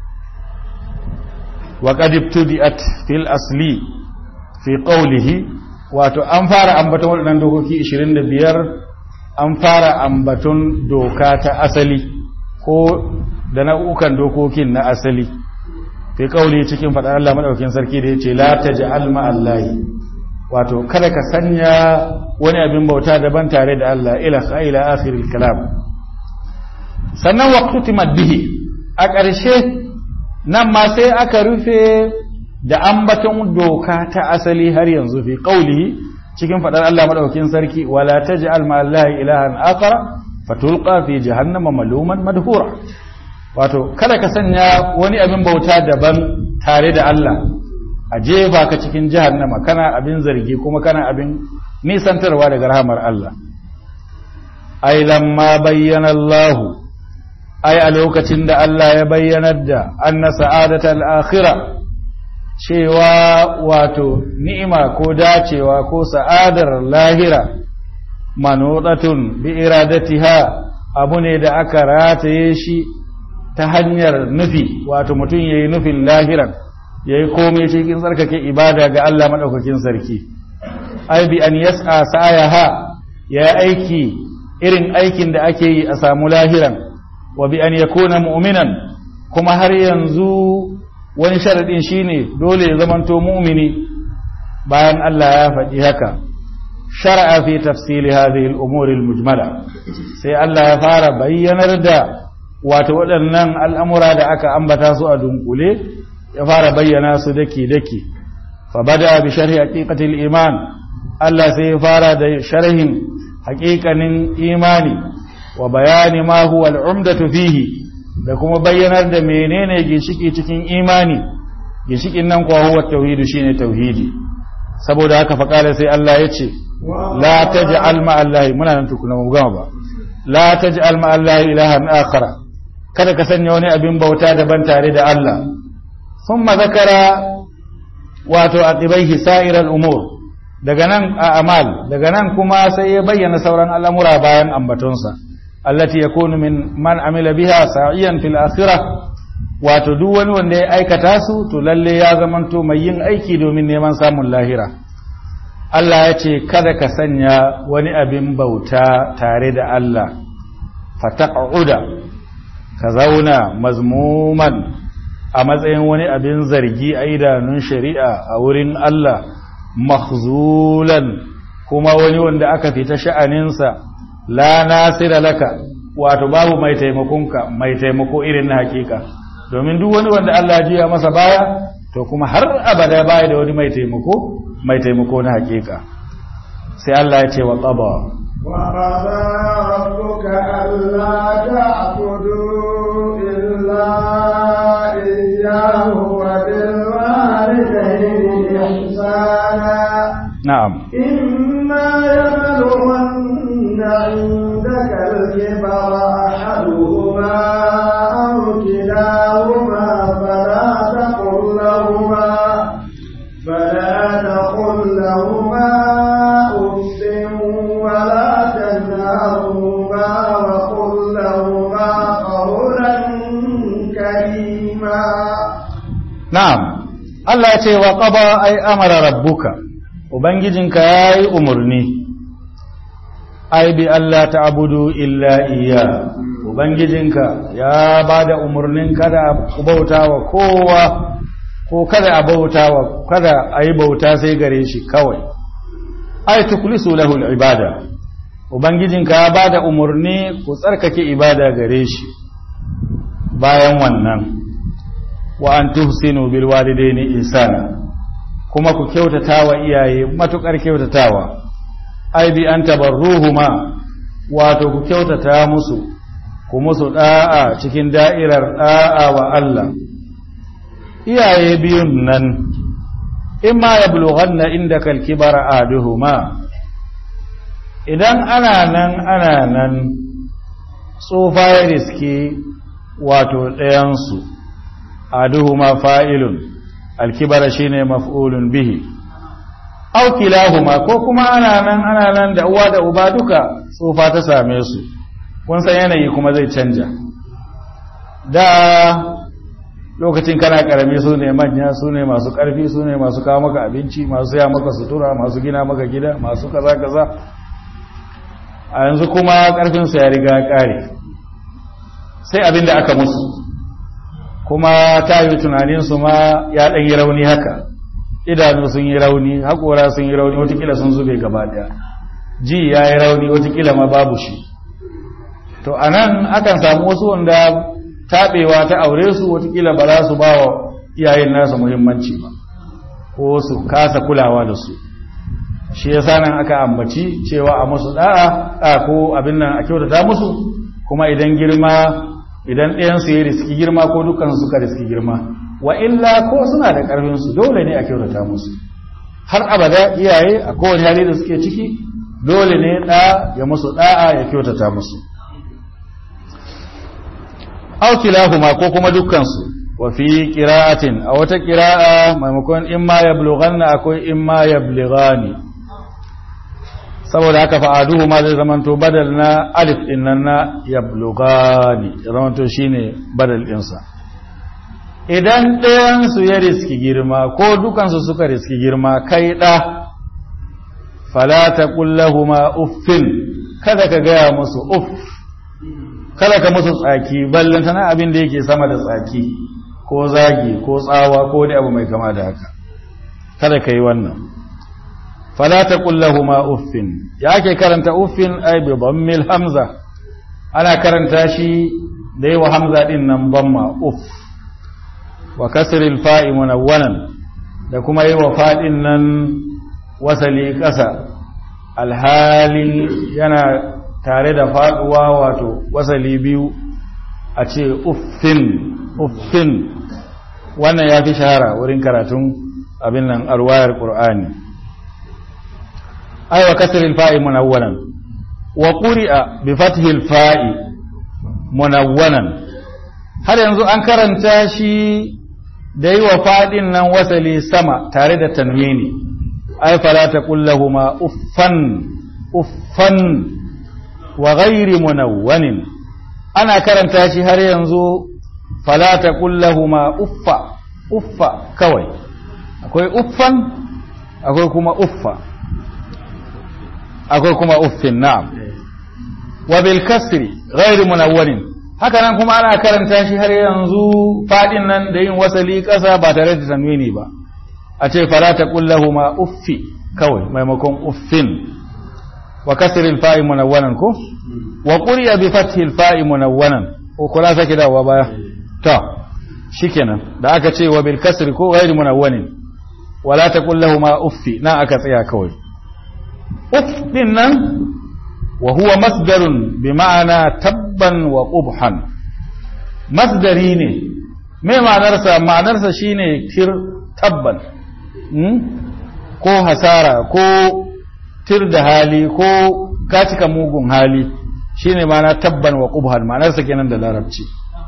wa qad ibtudi'at fil asli fi qawlihi wato an fara ambaton waɗannan dokoki 25 an fara ambaton doka ta asali ko da nau'ukan dokokin na asali fi kauli cikin faɗar Allah madaukakin sarki da yace la taj'al ma'allahi wato kada ka sanya wani abin bauta daban tare da Allah ila ila akhiril kalam sannan waqtu bihi a ƙarshe nan ma sai aka rufe da ambaton doka ta asali har yanzu fi qaulihi cikin faɗar Allah madaukakin sarki wala taj'al ma'allahi ilahan akhar fatulqa fi jahannama maluman madhura wato kada ka sanya wani abin bauta daban tare da Allah a jefa ka cikin jahannama kana abin zargi kuma kana abin nisantarwa daga rahamar Allah ai lamma bayyana Allah ai a lokacin da Allah ya bayyanar da anna sa'adatal akhirah cewa wato ni'ima ko dacewa ko sa'adar lahira manudatun bi iradatiha abu ne da aka rataye shi ta hanyar nufi wato mutum yayi nufin lahiran yayi komai cikin tsarkake ibada ga Allah madaukakin sarki ai bi an yas'a sa'ayaha ya aiki irin aikin da ake yi a samu lahiran wa bi an yakuna mu'minan kuma har yanzu wani sharadin shine dole ya zamanto mu'mini bayan Allah ya faɗi haka shar'a fi tafsili hadhihi al-umuri al-mujmala sai Allah ya fara bayyanar da wato waɗannan al'amura da aka ambata su a dunkule ya fara bayyana su daki-daki fa bada bi sharhi haqiqatil iman Allah sai ya fara da sharhin haƙiƙanin imani wa bayani ma huwa al'umdatu fihi da kuma bayyanar da menene ginshiki cikin imani ginshikin nan kuwa huwa tauhidu shine tauhidi saboda haka fa kala sai Allah ya ce la taj'al ma Allah muna nan tukuna mu gama ba la taj'al ma Allah ilahan akhara kada ka sanya wani abin bauta daban tare da Allah thumma zakara wato aqibaihi sa'iral umur daga nan a amal daga nan kuma sai ya bayyana sauran al'amura bayan ambatonsa allati yakunu min man amila biha sa'iyan fil akhirah wato duk wani wanda ya aikata su to lalle ya zamanto mai yin aiki domin neman samun lahira Allah ya ce kada ka sanya wani abin bauta tare da Allah fataq'uda ka zauna mazmuman a matsayin wani abin zargi a idanun shari'a a wurin Allah makhzulan kuma wani wanda aka fita sha'aninsa la nasira laka wato babu mai taimakonka mai taimako irin na hakika domin duk wani wanda Allah jiya masa baya to kuma har abada baya da wani mai taimako mai taimako na hakika sai Allah ya ce wa qaba wa qada rabbuka alla ta'budu illa iyyahu wa bil walidayni ihsana na'am imma yablughanna 'indaka al-kibara ahaduhuma aw kilahuma fala taqul lahuma فلا تقل لهما أف ولا تنهرهما وقل لهما قولا كريما na'am Allah ya ce wa qaba ay amara rabbuka ubangijinka yayi umurni ai bi Allah ta'budu illa iya ubangijinka ya bada umurnin kada ku bauta wa kowa ko kada a bauta wa kada a yi bauta sai gare shi kawai ai tukulisu lahu ibada ubangijinka ya ba da umarni ku tsarkake ibada gare shi bayan wannan wa an tuhsinu bil walidaini ihsana kuma ku kyautata wa iyaye matukar kyautatawa ai bi an tabarruhuma wato ku kyautata musu ku musu da'a cikin da'irar da'a wa Allah iyaye biyun nan imma yablughanna indaka al-kibara aduhuma idan ana nan ana nan tsufa ya riske wato ɗayansu aduhuma fa'ilun alkibara shine maf'ulun bihi aw kilahuma ko kuma ana nan ana nan da uwa da uba duka tsufa ta same su kun san yanayi kuma zai canja da lokacin kana karami su ne manya su ne masu karfi su ne masu kawo maka abinci masu saya maka sutura masu gina maka gida masu kaza kaza a yanzu kuma karfinsu ya riga kare sai abin da aka musu kuma ta yi tunaninsu ma ya ɗan yi rauni haka idanu sun yi rauni haƙora sun yi rauni watakila sun zube gaba ɗaya ji ya yi rauni watakila ma babu shi to a nan akan samu wasu wanda taɓewa ta aure su watakila ba za su ba wa iyayen nasa muhimmanci ba ko su kasa kulawa da su shi ya nan aka ambaci cewa a musu da'a ko abin nan a kyautata musu kuma idan girma idan ɗayansu ya riski girma ko dukansu suka riski girma wa illa ko suna da ƙarfinsu dole ne a kyautata musu har abada iyaye a kowane hali da suke ciki dole ne ɗa ya musu ɗa'a ya kyautata musu aukilahuma ko kuma dukkansu wa fi qira'atin a wata qira'a maimakon imma yablughanna akwai imma yablighani saboda haka fa'aduhu ma zai zamanto badal na alif din nan na yablugani ya zamanto shine badal ɗinsa idan ɗayansu ya riski girma ko dukansu suka riski girma kai ɗa falata kullahuma uffin kada ka gaya musu uff kada ka musu tsaki ballanta na abin da yake sama da tsaki ko zagi ko tsawa ko wani abu mai kama da haka kada ka yi wannan فلا تقل لهما اف يا ake karanta uffin ay bi dhammil hamza ana karanta shi da yawa hamza din nan dhamma uff wa kasr al fa'i munawwanan da kuma yawa fadin nan wasali kasa alhali yana tare da faduwa wato wasali biyu a ce uffin uffin wannan ya fi shahara wurin karatun abin nan arwayar qur'ani أي وكسر الفاء منونا وقرئ بفتح الفاء منونا هل ينزو أنكر انتاشي دي وفاد نن وسلي سما تارد تنويني أي فلا تقل لهما أفا أفا وغير منون أنا كرنتاشي هل ينزو فلا تقل لهما أفا أفا كوي أكوي أفا أكوي كما أفا akwai kuma uffin na'am wa bil kasri ghairu munawwarin haka nan kuma ana karanta shi har yanzu fadin nan da yin wasali kasa ba tare da tanwini ba a ce fala taqul lahumu uffi kawai maimakon uffin wa kasri al fa'i munawwanan ko wa quriya bi fathi al fa'i munawwanan ko kula sake dawowa baya to shikenan da aka ce wa bil kasri ko ghairu munawwanin wala taqul lahumu uffi na aka tsaya kawai uf din nan wa huwa masdarun bi ma'ana tabban wa qubhan masdari ne me ma'anarsa ma'anarsa shine tir tabban ko hasara ko tir da hali ko ka cika mugun hali shine ma'ana tabban wa qubhan ma'anarsa kenan da larabci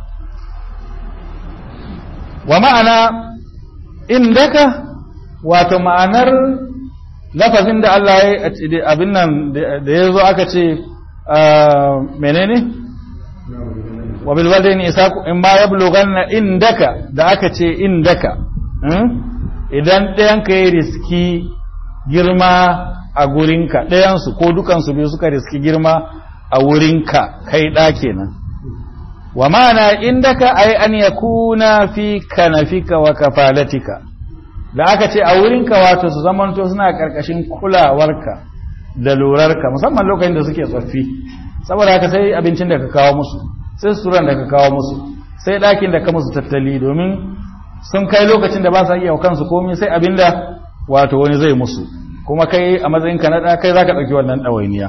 wa ma'ana indaka wato ma'anar lafazin da Allah ya abin nan da ya zo aka ce menene wa bil walidaini isaku in ma yablughanna indaka da aka ce indaka idan ɗayan ka yi riski girma a gurinka ɗayan su ko dukan su biyu suka riski girma a wurinka kai ɗa kenan wa ma'ana indaka ay an yakuna fi kanafika wa kafalatika da aka ce a wurinka wato su zamanto suna ƙarƙashin kulawarka da lurarka musamman lokacin da suke tsoffi saboda haka sai abincin da ka kawo musu sai suturan da ka kawo musu sai ɗakin da ka musu tattali domin sun kai lokacin da ba sa iya kansu komai sai abinda wato wani zai musu kuma kai a matsayinka na ɗa kai za ka ɗauki wannan ɗawainiya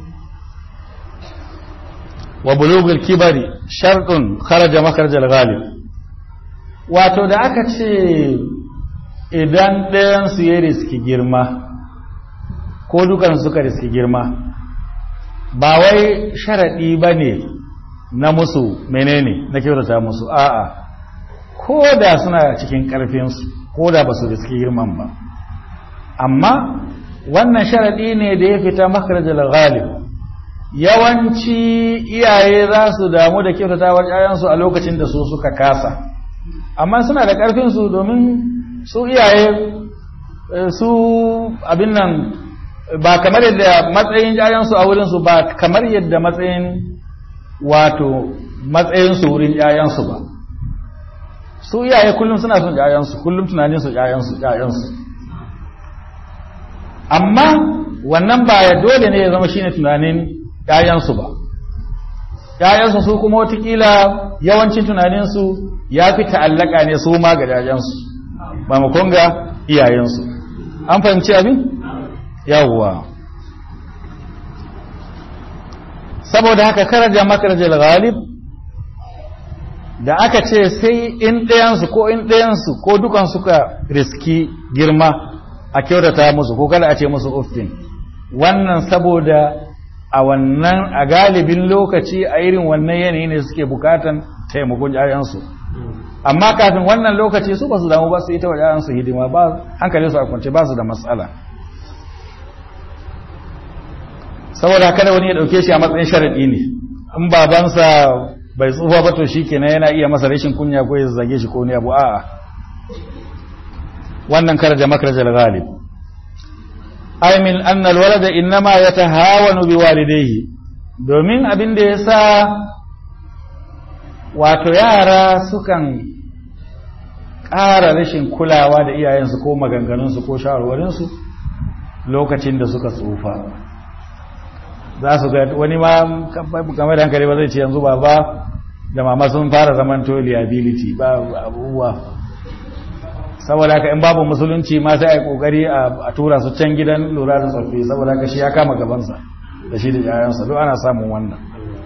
wa bulugul kibari sharɗin kharaja makarjal ghalib wato da aka ce idan ɗayansu ya riski girma ko dukan suka riski girma ba wai sharaɗi ba ne na musu menene na kyautata musu a'a ko da suna cikin ƙarfinsu ko da ba su riski girman ba amma wannan sharaɗi ne da ya fita makarajal ghalib yawanci iyaye za su damu da kyautatawar ‘ya'yansu a lokacin da su suka kasa amma suna da ƙarfinsu domin su iyaye su abin nan ba kamar yadda matsayin ‘ya'yansu a wurinsu ba kamar yadda matsayin wato matsayinsu wurin ‘ya'yansu ba su iyaye kullum suna son ‘ya'yansu kullum tunaninsu ‘ya'yansu ‘ya'yansu amma wannan ba ya dole ne ya zama shine tunanin ‘ya'yansu ba ‘ya'yansu su kuma watakila yawancin tunaninsu ya fi ta'allaka ne su ma ga ‘ya'yansu ba makon ga iyayensu an fahimci abin? yawwa saboda haka karaja makarajar ghalib da aka ce sai in ɗayansu ko in ɗayansu ko dukan suka riski girma a kyautata musu ko kada a ce musu uffin wannan saboda a wannan a galibin lokaci a irin wannan yanayi ne suke bukatan taimakon yayansu amma kafin wannan lokaci su ba su damu ba su yi ta wa yayansu hidima ba hankalin su a kwance ba su da matsala saboda kada wani ya dauke shi a matsayin sharadi ne in babansa bai tsufa ba to shikenan yana iya masa rashin kunya ko ya zage shi ko ne abu a'a wannan karaja makarajal ghalib ay min anna alwalada inma yatahawanu biwalidayhi domin abin da yasa wato yara sukan ƙara rashin kulawa da iyayensu ko maganganunsu ko shawarwarinsu lokacin da suka tsufa za su ga wani ma kamar da hankali ba zai ce yanzu ba ba da mama sun fara zaman to liability ba abubuwa saboda haka in babu musulunci ma sai a yi kokari a tura su can gidan lura da tsoffi saboda haka shi ya kama gabansa da shi da yayansa duk ana samun wannan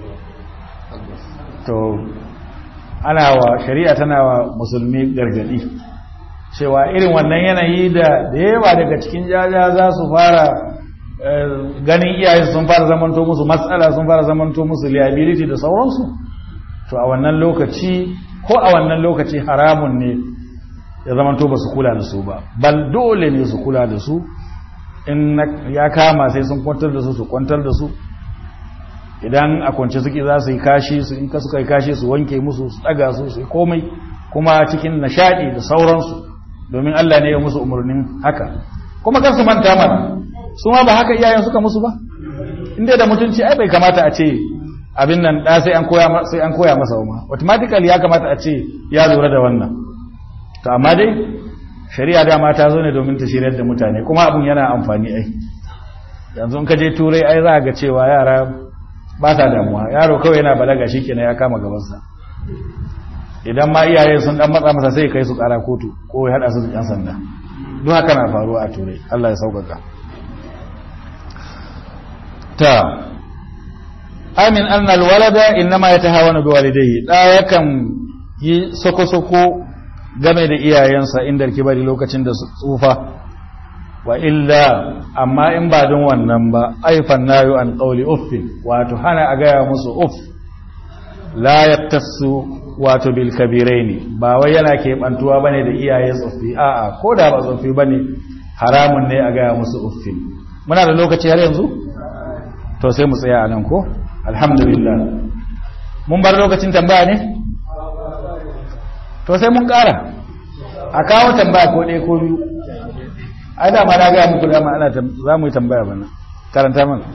to ana wa shari'a tana wa musulmi gargadi cewa irin wannan yanayi da da yawa daga cikin jaja za su fara ganin iyaye sun fara zamanto musu matsala sun fara zamanto musu liability da sauransu to a wannan lokaci ko a wannan lokaci haramun ne ya zamanto ba su kula da su ba bal dole ne su kula da su in ya kama sai sun kwantar da su su kwantar da su idan a kwance suke za su yi kashi su in ka suka yi kashi su wanke musu su tsaga su su yi komai kuma cikin nishadi da sauransu domin Allah ne ya musu umarnin haka kuma kan su manta mana su ma ba haka iyayen suka musu ba inda da mutunci ai bai kamata a ce abin nan da sai an koya sai an koya masa ma automatically ya kamata a ce ya lura da wannan to amma dai shari'a dama ta zo ne domin ta shiryar da mutane kuma abun yana amfani ai yanzu in ka je turai ai za ga cewa yara ba sa damuwa yaro kawai yana balaga shikenan ya kama gabansa idan ma iyaye sun dan matsa masa sai kai su kara kotu ko ya hada su da yan sanda duk haka na faruwa a turai Allah ya sauƙaƙa ta amin annal walada innama yatahawanu biwalidayhi da yakan yi soko-soko game da iyayensa inda kibari lokacin da su tsufa wa illa amma in ba don wannan ba aifan nayo an qawli uffin wato hana a gaya musu uff la yaktasu wato bil kabiraini ba wai yana keɓantuwa bane da iyaye tsoffi a'a ko da ba tsoffi bane haramun ne a gaya musu uffin muna da lokaci har yanzu to sai mu tsaya a nan ko alhamdulillah mun bar lokacin tambaya ne to sai mun ƙara a kawo tambaya ko ɗaya ko biyu ai da ma na gaya muku dama ana za mu yi tambaya bana karanta man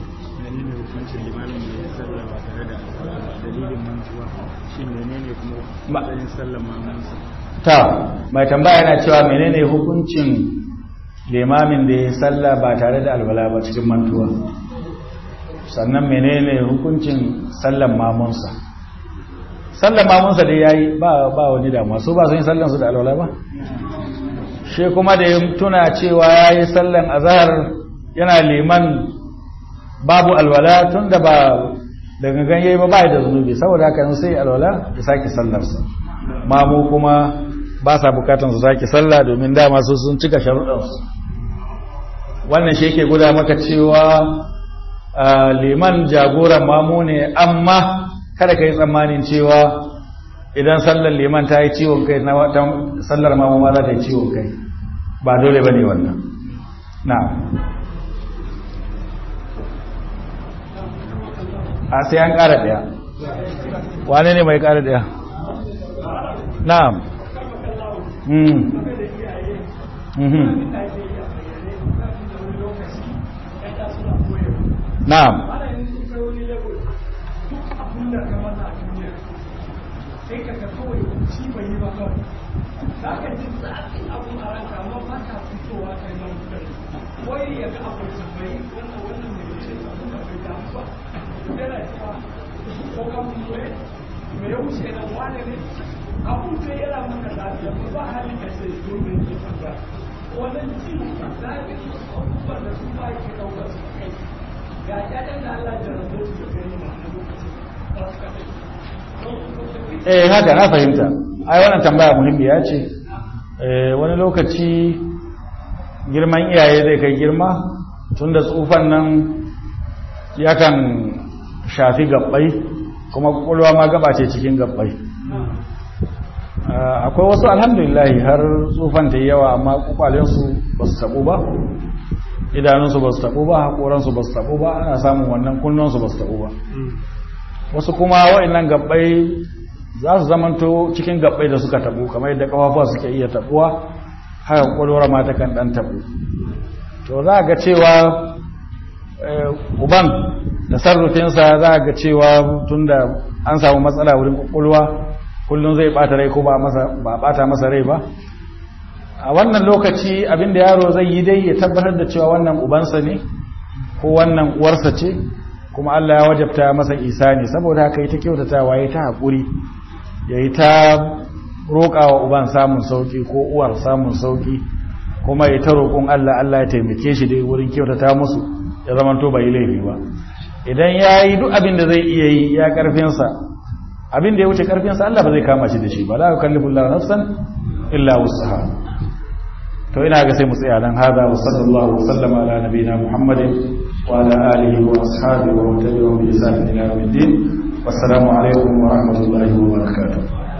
ta mai tambaya yana cewa menene hukuncin limamin da ya salla ba tare da alwala ba cikin mantuwa sannan menene hukuncin sallan mamunsa sallan mamunsa da yayi ba ba wani damuwa su ba sun yi sallan su da alwala ba shi kuma da ya tuna cewa yayi sallan azhar yana liman babu alwala tunda ba da gangan yayi ba ba da zunubi saboda haka sai alwala ya sake sallarsa mamu kuma ba sa bukatan su sake sallah domin dama su sun cika sharuɗansu wannan shi yake guda maka cewa liman jagoran mamu ne amma kada ka yi tsammanin cewa idan sallar liman ta yi ciwon kai na sallar mamu ma za ta yi ciwon kai ba dole ba ne wannan na a sai an ƙara ɗaya wane ne mai ƙara ɗaya na'am na'am wai ya ga abu bai wannan wannan mai ce abin da bai damu ba yana cewa ko kan mu ne me ya wuce nan wane ne abun da yana maka lafiya ba ba halin da sai dole ne ka wannan ciwo da ya yi abubuwan da su ba ke ɗaukar su kai ga ƴaƴan da Allah ya rabu su da gani ma a lokacin ba su kasance eh haka na fahimta ai wannan tambaya muhimmiya ce eh wani lokaci girman iyaye zai kai girma tunda tsufan nan yakan shafi gabbai kuma kwakwalwa ma gaba ce cikin gabbai akwai wasu alhamdulillah har tsufan ta yawa amma kwakwalensu ba su taɓo ba idanunsu ba su taɓo ba haƙoransu ba su taɓo ba ana samun wannan kunnansu ba su taɓo ba wasu kuma wa'annan gabbai za su zamanto cikin gabbai da suka taɓo kamar yadda ƙafafuwa suke iya taɓuwa haka kwakwalwar ma ta kan ɗan taɓo to za ga cewa uban da sarrufinsa za ga cewa tunda an samu matsala wurin kwakwalwa kullum zai bata rai ko ba bata masa rai ba a wannan lokaci abinda yaro zai yi dai ya tabbatar da cewa wannan ubansa ne ko wannan uwarsa ce kuma Allah ya wajabta masa isa ne saboda haka yi ta kyautatawa ya ta haƙuri ya yi ta roƙawa uban samun sauƙi ko uwar samun sauƙi kuma ya ta roƙon Allah Allah ya taimake shi dai wurin kyautata musu ya zama to bai laifi ba idan ya yi duk abin da zai iya yi ya ƙarfinsa abin da ya wuce ƙarfinsa Allah ba zai kama shi da shi ba la yukallifu Allah nafsan illa wusaha to ina ga sai mu tsaya nan hada wa sallallahu wa sallama ala nabiyina muhammadin wa ala alihi wa ashabihi wa tabi'ahum bi ihsan ila yawmiddin wassalamu alaikum wa rahmatullahi wa barakatuh